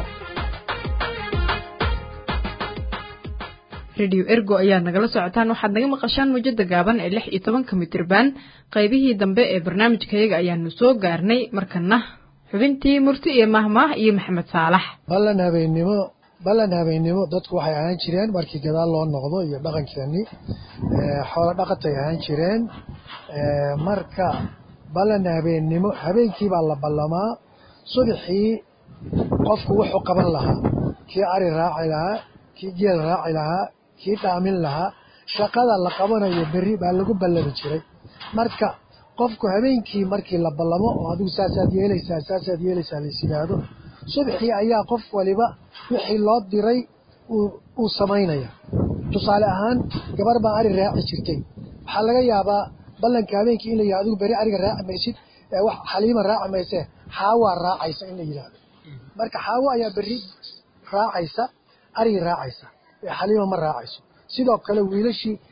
rediyo ergo ayaad nagala socotaan waxaad naga maqashaan mawjada gaaban ee lix iyo tobanka mitirban qaybihii dambe ee barnaamijkayaga ayaanu soo gaarnay markana xubintii murti iyo mahmaah iyo maxamed saalax ballan habeennimo ballan habeennimo dadku waxay ahaan jireen markii gadaal loo noqdo iyo dhaqankeennii xoolo dhaqatay ahaan jireen marka ballan habeennimo habeenkii baa la ballamaa subaxii qofku wuxuu qaban lahaa kii ari raaci lahaa kii geel raaci lahaa kii dhaamin lahaa shaqada la qabanayo berri baa lagu ballami jiray marka qofku habeenkii markii la ballamo oo adigu saasaad yeelaysaa saasaad yeelaysaa lais yidhaahdo subaxii ayaa qof waliba wixii loo diray uu samaynaya tusaale ahaan gabar baa ari raaci jirtay waxaa laga yaabaa ballanka habeenkii in la yihahdo adigu beri ariga raaci maysid wax xaliima raaci maysee xaawaa raacaysa in la yidhaahdo marka xaawo ayaa berri raacaysa arigi raacaysa xaliima ma raacayso sidoo kale wiilashii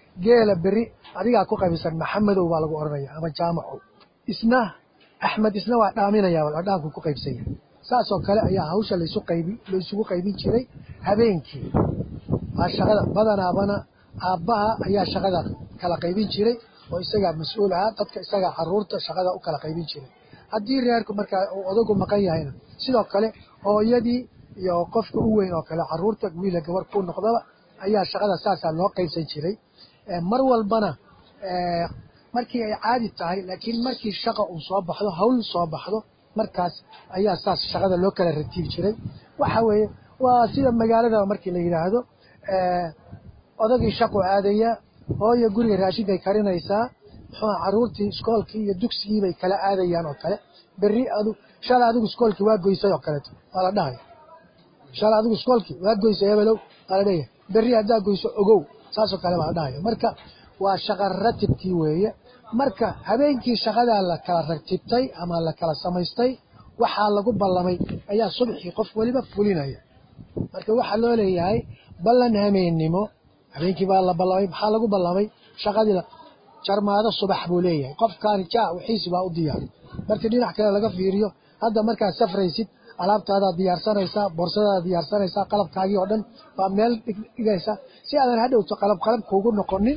geela beri adigaa ku qaybisan maxamedow baa lagu odhanaya ama jaamacow isna axmed isna waa dhaaminaya dhaanku ku qaybsan yahay saasoo kale ayaa hawsha laysu qaybi laysugu qaybin jiray habeenkii waa shaqada badanaabana aabbaha ayaa shaqada kala qaybin jiray oo isagaa mas-uul ahaa dadka isagaa caruurta shaqada u kala qaybin jiray haddii reerku markaa uu odagu maqan yahayna sidoo kale hooyadii iyo qofka u weyn oo kale caruurta wiila gabar ku noqdaba ayaa shaqada saasaa loo qaybsan jiray mar walbana markii ay caadi tahay laakiin markii shaqa uu soo baxdo hawl soo baxdo markaas ayaa saas shaqada loo kala ratiib jiray waxa weeye waa sida magaalada markii la yidhaahdo odagii shaqu aadaya hooyo guriga raashinkay karinaysaa muxuu caruurtii iskoolkii iyo dugsigii bay kala aadayaan oo kale berri adu shalay adigu iskoolkii waa goysay oo kaleeto waa la dhahaya shalay adigu iskoolkii waa goysay hebelow waa la dhahaya berri haddaa goyso ogow saasoo kale baa la dhahaya marka waa shaqa ratibkii weeye marka habeenkii shaqadaa la kala ratibtay ama la kala samaystay waxaa lagu ballamay ayaa subaxii qof weliba fulinaya marka waxaa loo leeyahay ballan hameennimo habeenkii baa la ballamay maxaa lagu ballamay shaqadii jarmaado subax buu leeyahay qofkaani ja wixiisi baa u diyaar markii dhinac kale laga fiiriyo hadda markaad safraysid alaabtaadaad diyaarsanaysaa boorsadaadaad diyaarsanaysaa qalabkaagii oo dhan baa meel dhigaysaa si aadan hadhowto qalab qalab kuugu noqonin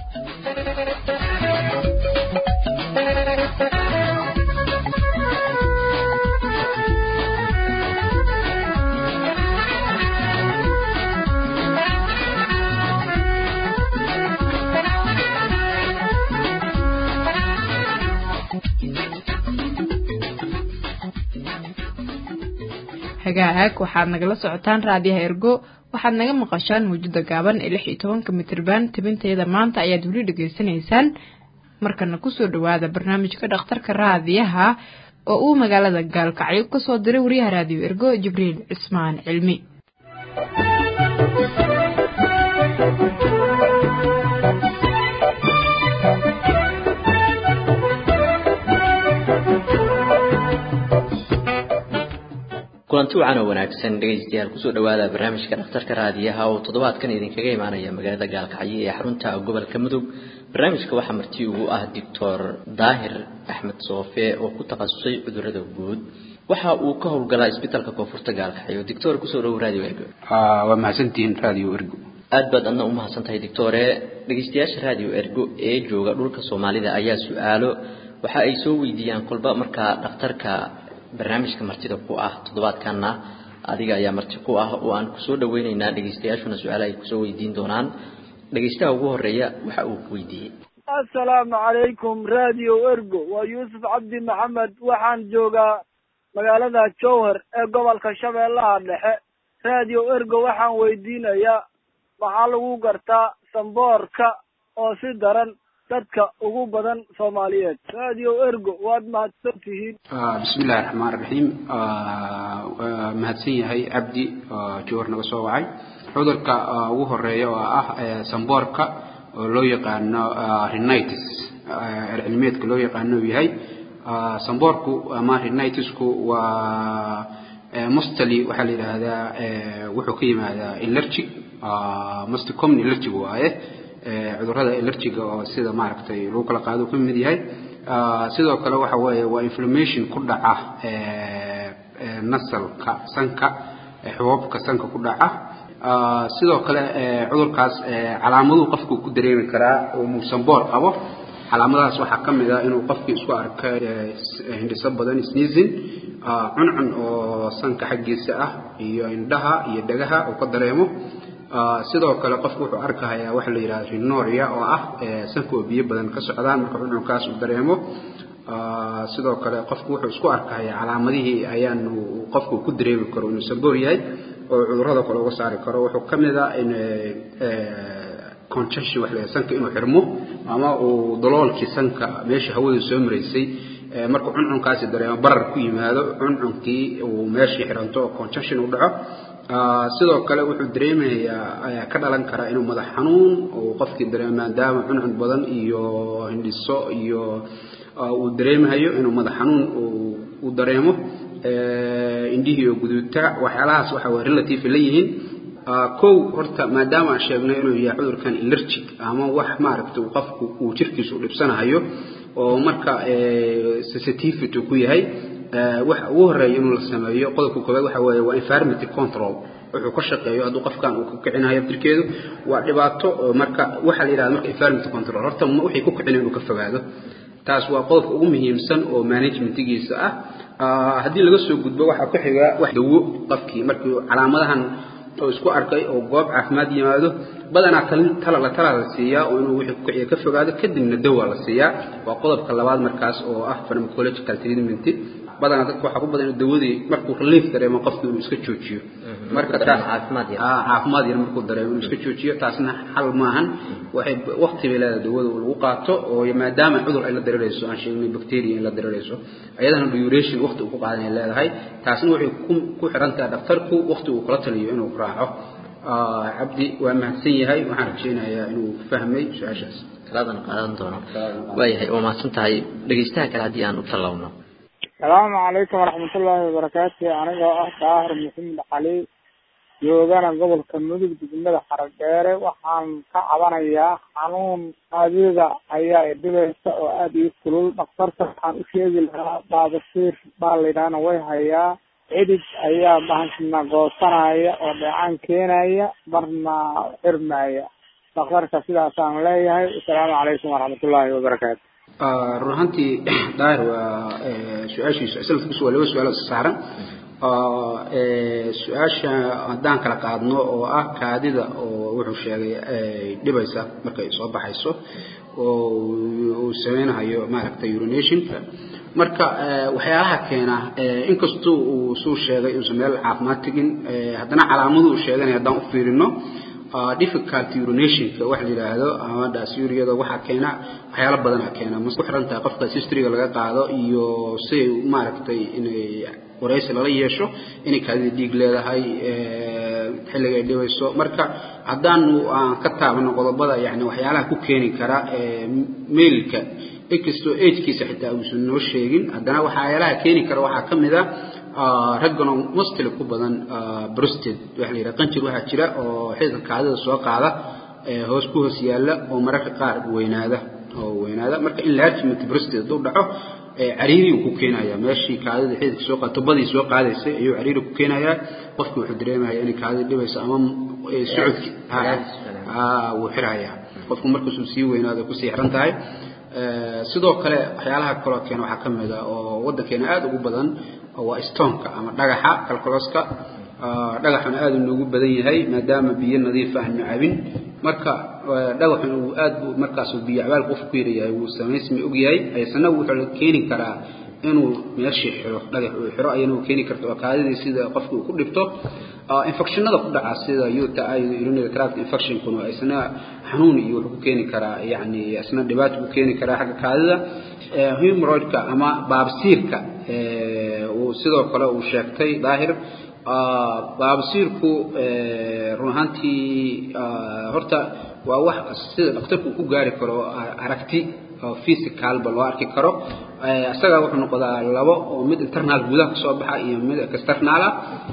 hagaag waxaad nagala socotaan raadiyaha ergo waxaad naga maqashaan mawjada gaaban ee lix iyo tobanka mitriban tabinteeda maanta ayaad weli dhegaysanaysaan markana kusoo dhawaada barnaamijka dhakhtarka raadiyaha oo uu magaalada gaalkacyo kasoo diray wariyaha raadiyo ergo jibriil cismaan cilmi kulanti wacan oo wanaagsan dhegaystayaal kusoo dhawaada barnaamijka dhakhtarka raadiyaha oo toddobaadkan idinkaga imaanaya magaalada gaalkacyo ee xarunta gobolka mudug barnaamijka waxaa marti ugu ah doctor daahir axmed soofe oo ku takhasusay cudurada guud waxa uu ka howlgalaa isbitaalka koonfurta gaalkacyo doctor kusoo dhawo radio ergo waa mahadsantihiin radio ergo aad baad adna u mahadsan tahay doctore dhegaystayaasha radio ergo ee jooga dhulka soomaalida ayaa su-aalo waxa ay soo weydiiyaan kolba markaa dhakhtarka barnaamijka martida ku ah toddobaadkanna adiga ayaa marti ku ah oo aan kusoo dhaweyneynaa dhegaystayaashuna su-aalaha ay kusoo weydiin doonaan dhegaystaha ugu horeeya waxa uu weydiiyey assalaamu calaykum radio ergo waa yuusuf cabdi maxamed waxaan joogaa magaalada jowhar ee gobolka shabeellaha dhexe radio ergo waxaan weydiinayaa maxaa lagu gartaa samboorka oo si daran dadka ugu badan soomaaliyeed radio ergo waad mahadsan tihiin bismillahi raxmaan raxiim waa mahadsan yahay cabdi jowhar naga soo wacay cudurka ugu horeeya oo ah samboorka oo loo yaqaano rhinitis ercilmeedka loo yaqaano uu yahay samboorku ama rhinitisku waa mostly waxaa la yidhaahdaa wuxuu ka yimaadaa allergic most common allergic waaye cudurrada allergiga oo sida maaragtay lagu kala qaado ka mid yahay sidoo kale waxa weeye waa inflammation ku dhaca nasalka sanka xuboobka sanka ku dhaca sidoo kale cudurkaas calaamaduhu qofku ku dareemi karaa uu samboor qabo calaamadahaas waxaa ka mid ah inuu qofkii isku arka hindhiso badan sneezing cuncun oo sanka xaggiisa ah iyo indhaha iyo dhagaha uu ka dareemo sidoo kale qofku wuxuu arkahayaa waxa la yidhahda rinoria oo ah sanka oo biyo badan ka socdaan marka cuncunkaas uu dareemo sidoo kale qofku wuxuu isku arkahayaa calaamadihii ayaanu qofku ku dareemi karo inuu samboor yahay oo cudurrada kale uga saari karo wuxuu ka mid ah in congestion wax la sanka inuu xirmo ama uu daloolkii sanka meesha hawadu soo maraysay markuu cuncunkaasi dareemo barar ku yimaado cuncunkii uu meeshii xiranto oo congestion u dhaco sidoo kale wuxuu dareemayaa ka dhalan karaa inuu madax xanuun uu qofkii dareemo maadaama cuncun badan iyo hindhiso iyo uu dareemahayo inuu madax xanuun uu dareemo indhihii oo guduuta waxyaalahaas waxa way relative la yihiin kow horta maadaama aan sheegnay inuu yahay cudurkan allergic ama wax maaragta uu qofku uu jirkiisa u dhibsanayo oo marka sensitivity ku yahay waxa ugu horeeya inuu la sameeyo qodobka koowaad waxa weeye waa environment control wuxuu ka shaqeeyo hadduu qofkan uu ka kicinayo aftirkeedu waa dhibaato marka waxaa la yidhahda marka environment control horta wixii ku kicina inuu ka fogaado taas waa qodobka ugu muhiimsan oo managementigiisa ah haddii laga soo gudbo waxaa ku xiga wax dawo qofkii markii calaamadahan oo isku arkay oo goob caafimaad yimaado badanaa talin tala la tala la siiyaa oo inuu wixii ku kiciya ka fogaado kadibna dawa la siiyaa waa qodobka labaad markaas oo ah pharmacological treatment badanaa dadka waxaa ku badan inuu dawadii markuu relief dareemo qofkii inuu iska joojiyo marka caafimaad yar markuu dareemo inuu iska joojiyo taasna xal maahan waxay waqti bay leedahay dawada lagu qaato oo maadaama cudur ay la dareerayso aan sheegnay bacteria in la dareerayso ayadana duration waqti uu ku qaadan ay leedahay taasna waxay ku xiran tahay dhakhtarku waqti uu kula taliyo inuu raaco cabdi waa mahadsan yahay waxaan rajaynayaa inuu fahmay su-aashaas kalaadan qaadan doono waayahay waa mahadsan tahay dhegeystaha kale haddii aan u tallawno asalaamu calaykum waraxmatullaahi wabarakaatu anigoo ah daahir maxamed cali joogana gobolka mudug degmada xaradheere waxaan ka cabanayaa xanuun adiga ayaa idhibaysa oo aada ii kulul dhakhtarka waxaan u sheegi lahaa baabasiir baa laydhahana way hayaa cidid ayaa bahashna goosanaya oo dheecaan keenaya marna xirmaya dhakhtarka sidaasaan leeyahay asalaamu calaykum waraxmatullaahi wabarakaatu run ahaantii daahir waa su-aashiisu asalkiisu waa laba su-aal isa saaran su-aasha haddaan kala qaadno oo ah kaadida oo wuxuu sheegay dhibaysa markay soo baxayso oo uu sameynayo maaragtay urination marka waxyaalaha keena inkastoo uu suu sheegay uusan meel caafimaad tegin haddana calaamadu uu sheeganaya haddaan u fiirino difficulty urinationka wax la yidhaahdo ama dhasyuriyada waxaa keena waxyaalo badanaa keena ma ku xiran tahay qofka historyga laga qaado iyo siday maaragtay inay waraysi lala yeesho inay kaadida dhiig leedahay xilliga ay dhibayso marka haddaanu aan ka taabano qodobada yani waxyaalaha ku keeni kara mailka inkastoo agekiisa xitaa uusan noo sheegin haddana waxyaalaha keeni kara waxaa ka mid a ragganoo mustili ku badan brusted waxa la yidhaha qanjir waxaa jira oo xididka kaadida soo qaada hoos ku hoos yaalla oo mararka qaar weynaada oo weynaada marka enlargement brusted hadduu dhaco cariiri uu ku keenayaa meeshii kaadida xididka soo qaad tubadii soo qaadaysay ayuu cariiri ku keenayaa qofkii wuxuu dareemaya inay kaadida dhibayso ama socodki wuu xirayaa qofku markaasuu sii weynaado kusii xiran tahay sidoo kale waxyaalaha kaloo keena waxaa ka mid a oo waddankeena aada ugu badan waa stonka ama dhagaxa kalkoloska dhagaxuna aada inoogu badan yahay maadaama biyo nadiif aan cabin marka dhagaxuna uu aad bu markaas biyo cabaal qof ku yarayahay wuu samaysmi og yahay haysana wuxuu keeni karaa inuu meeshii xiro dhagax uu xiro ayana uu keeni karta oo kaadidii sida qofka uu ku dhibto infectionada ku dhaca sida uta urinary tract infectionkuna isna xanuun iyo wuxuu ku keeni karaa yani isna dhibaato ku keeni karaa xagga kaadida humoroidka ama baabsiirka uu sidoo kale uu sheegtay daahir baabsiirku run ahaantii horta waa wax sida dhakhtarku uu ku gaari karo aragti physicalba loo arki karo isaga wuxuu noqdaa labo oo mid internal gudaha kasoo baxa iyo mid external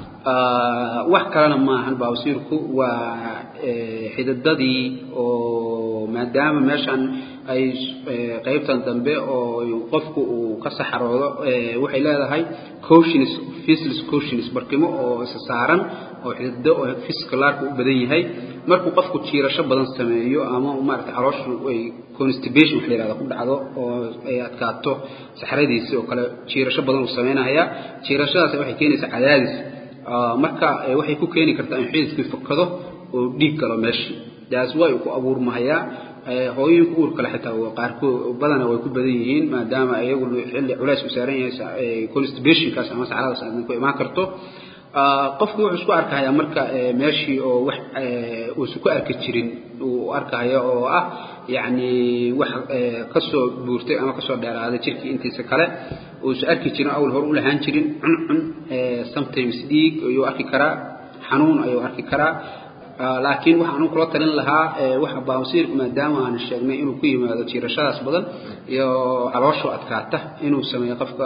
ah wax kalena maahan baabsiirku waa xididadii oo maadaama meeshan ay qaybtan dambe oo qofku uu ka saxaroodo waxay leedahay cautionis faceless cautionis barkimo oo isa saaran oo xidido oo physicalaarka u badan yahay markuu qofku jiirasho badan sameeyo ama maaragtay calooshu ay constipation wax la yihahda ku dhacdo oo ay adkaato saxradiisii oo kale jiirasho badan uu sameynaya jiirashadaas waxay keenaysaa cadaadis marka waxay ku keeni kartaa in xididkii fakado oo dhiig galo meeshii daas way ku abuurmahayaa hooyooyinka uur kale xitaa qaarkood badana way ku badan yihiin maadaama iyagu xilli culays u saaran yahay constipationkaas ama saxradaas aadna ku imaan karto qofkii wuxuu isku arkahayaa marka meeshii oo wax uusan ku arki jirin uu arkahaya oo ah yacni wax kasoo buurtay ama kasoo dheeraaday jirkii intiisa kale uusan arki jirin awl hore u lahaan jirin cuncun sometimes dhiig ayuu arki karaa xanuun ayuu arki karaa laakiin waxaan kula talin lahaa waxa baabsiirku maadaama aan sheegnay inuu ku yimaado jiirashadaas badan iyo calooshu adkaata inuu sameeyo qofka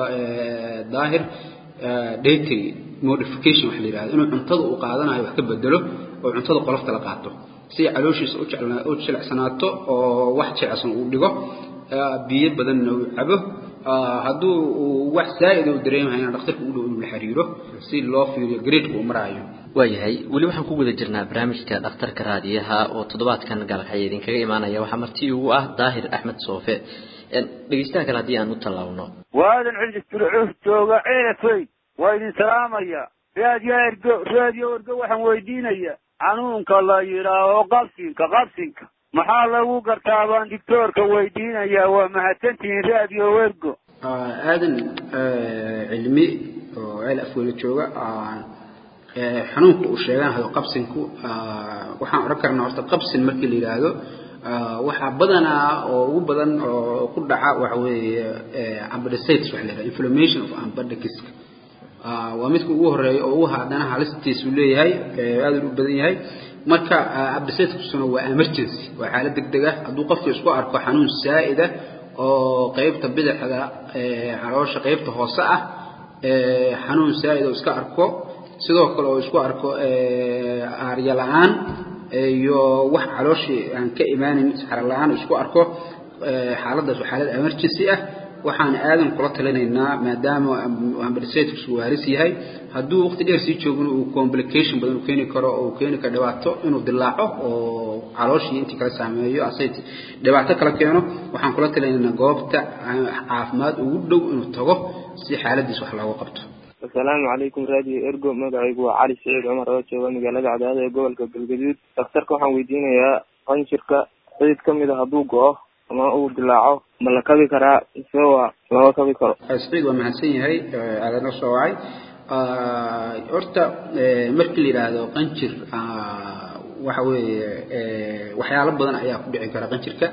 daahir dietary modification wax la yidhahdo inuu cuntada uu qaadanayo wax ka bedelo oo cuntada qolofta la qaato si calooshiisa u jecla u jilicsanaato oo wax jilicsan uu dhigo biyo badanna uu cabo hadduu uu wax zaa'id uu dareemayo dhakhtarka u dhow inuu la xiriiro si loo fiiriyo gradeka uu maraayo waayahay weli waxaan ku guda jirnaa barnaamijka dhakhtarka raadiyaha oo toddobaadkan gaalkacyo idinkaga imaanaya waxaa marti ugu ah daahir axmed soofe dhegeystaha kale haddii aan u tallaabno waadan cidis turcuuf jooga ceelafey waa idin salaamaya raadiyo ergo raadiyo ergo waxaan weydiinaya xanuunka la yidhaaho qabsinka qabsinka maxaa lagu gartaa baan dictoorka weydiinaya waa mahadsantihiin raadiyo ergo aadan cilmi oo ceel afweyne jooga xanuunka uu sheeganayo qabsinku waxaan odhan karnaa horta qabsin markii la yidhaahdo waxaa badanaa oo ugu badan oo ku dhaca waxa weeye ambadicitis waxa la yidhaha inflammation of ambadiciska waa midka ugu horeeya oo ugu haddana halistiisu leeyahay aad u badan yahay marka ambadicitiskusuna waa emergency waa xaalad degdeg ah hadduu qofka isku arko xanuun saa'ida oo qaybta bidixda caloosha qaybta hoose ah xanuun saa'id oo iska arko sidoo kale oo isku arko aarya la-aan iyo wax calooshii aan ka imaanin saxaro la-aan isku arko xaaladdaas waa xaalad emergency ah waxaan aadan kula talinaynaa maadaama ambadicitis uu haris yahay hadduu waqti dheer sii joogin uu complication badan u keeni karo oo keeni karo dhibaato inuu dilaaco oo calooshii intii kala saameeyo asay dhibaato kala keeno waxaan kula talinaynaa goobta caafimaad ugu dhow inuu tago si xaaladiis wax looga qabto asalaamu calaykum raadiyo ergo magacaygu waa cali saciid cumar oo jooga magaalada cadaada ee gobolka galgaduud dhakhtarka waxaan weydiinayaa qanjirka xidid ka mid a hadduu go-o ama uu dilaaco ma la kabi karaa mise waa lama kabi karo saciid waa mahadsan yahay aadana soo wacay horta markii la yidhaahdo qanjir waxa weeye waxyaalo badan ayaa ku dhici kara qanjirka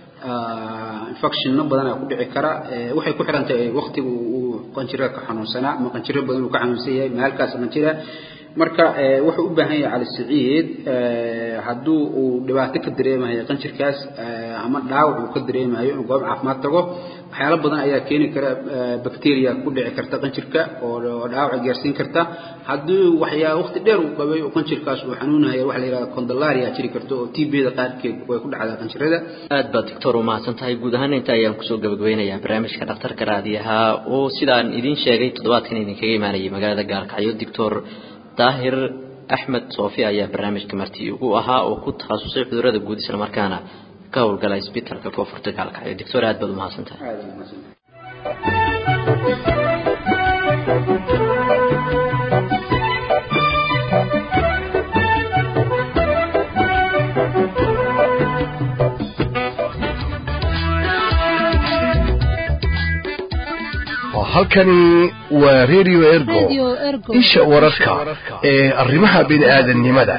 infectionno badan ayaa ku dhici kara waxay ku xiran tahay waqtiga uu qanjirka ka xanuunsanaa ama qanjiro badan uu ka xanuunsan yahay maalkaas qanjira marka wuxuu u baahan yahay cali saciid hadduu uu dhibaato ka dareemayo qanjirkaas ama dhaawac uu ka dareemayo inuu goob caafimaad tago waxyaalo badan ayaa keeni kara bacteria ku dhici karta qanjirka oo dhaawac gaarsiin karta haddii waxyaa waqti dheer uu qabay oo qanjirkaas uu xanuunayo waxa la yidhahda condalaria jiri karta oo tbda qaarkeed way ku dhacdaa qanjirada aad baad doctor u mahadsan tahay guud ahaan inta ayaan kusoo gabagabeynayaa barnaamijka dhakhtarka raadiyaha oo sidaan idiin sheegay toddobaadkan idinkaga imaanayay magaalada gaalkacyo doctor daahir axmed soofi ayaa barnaamijka marti ugu ahaa oo ku takhasusay cudurada guud islamarkaana ka howlgala isbitaalka koonfurta gaalkacyo doctor aad baad umahadsan tahay halkani waa radio ergo isha wararka ee arrimaha bini'aadanimada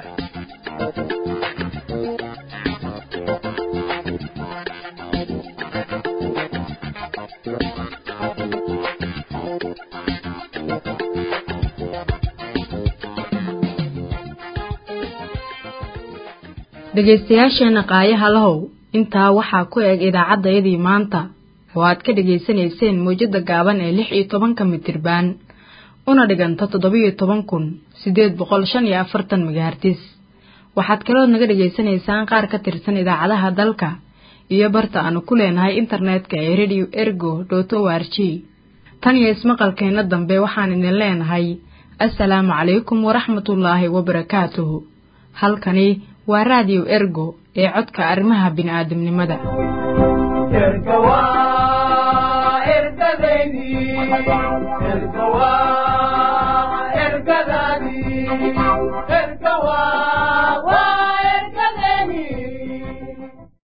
dhegaystayaasheena qaayaha lahow intaa waxaa ku eg idaacaddayadii maanta oo aad ka dhegaysanayseen mawjadda gaaban ee lix iyo tobanka mitirbaan una dhiganta toddobiyo toban kun siddeed boqol shan iyo afartan megahartis waxaad kalood naga dhegaysanaysaan qaar ka tirsan idaacadaha dalka iyo barta aanu ku leenahay internetka ee radio ergo dot o r g tan iyo ismaqalkeenna dambe waxaan idin leenahay assalaamu calaykum waraxmatullaahi wabarakaatuhu halkani waa raadiyo ergo ee codka arrimaha bini'aadamnimada erga waa ergadeydii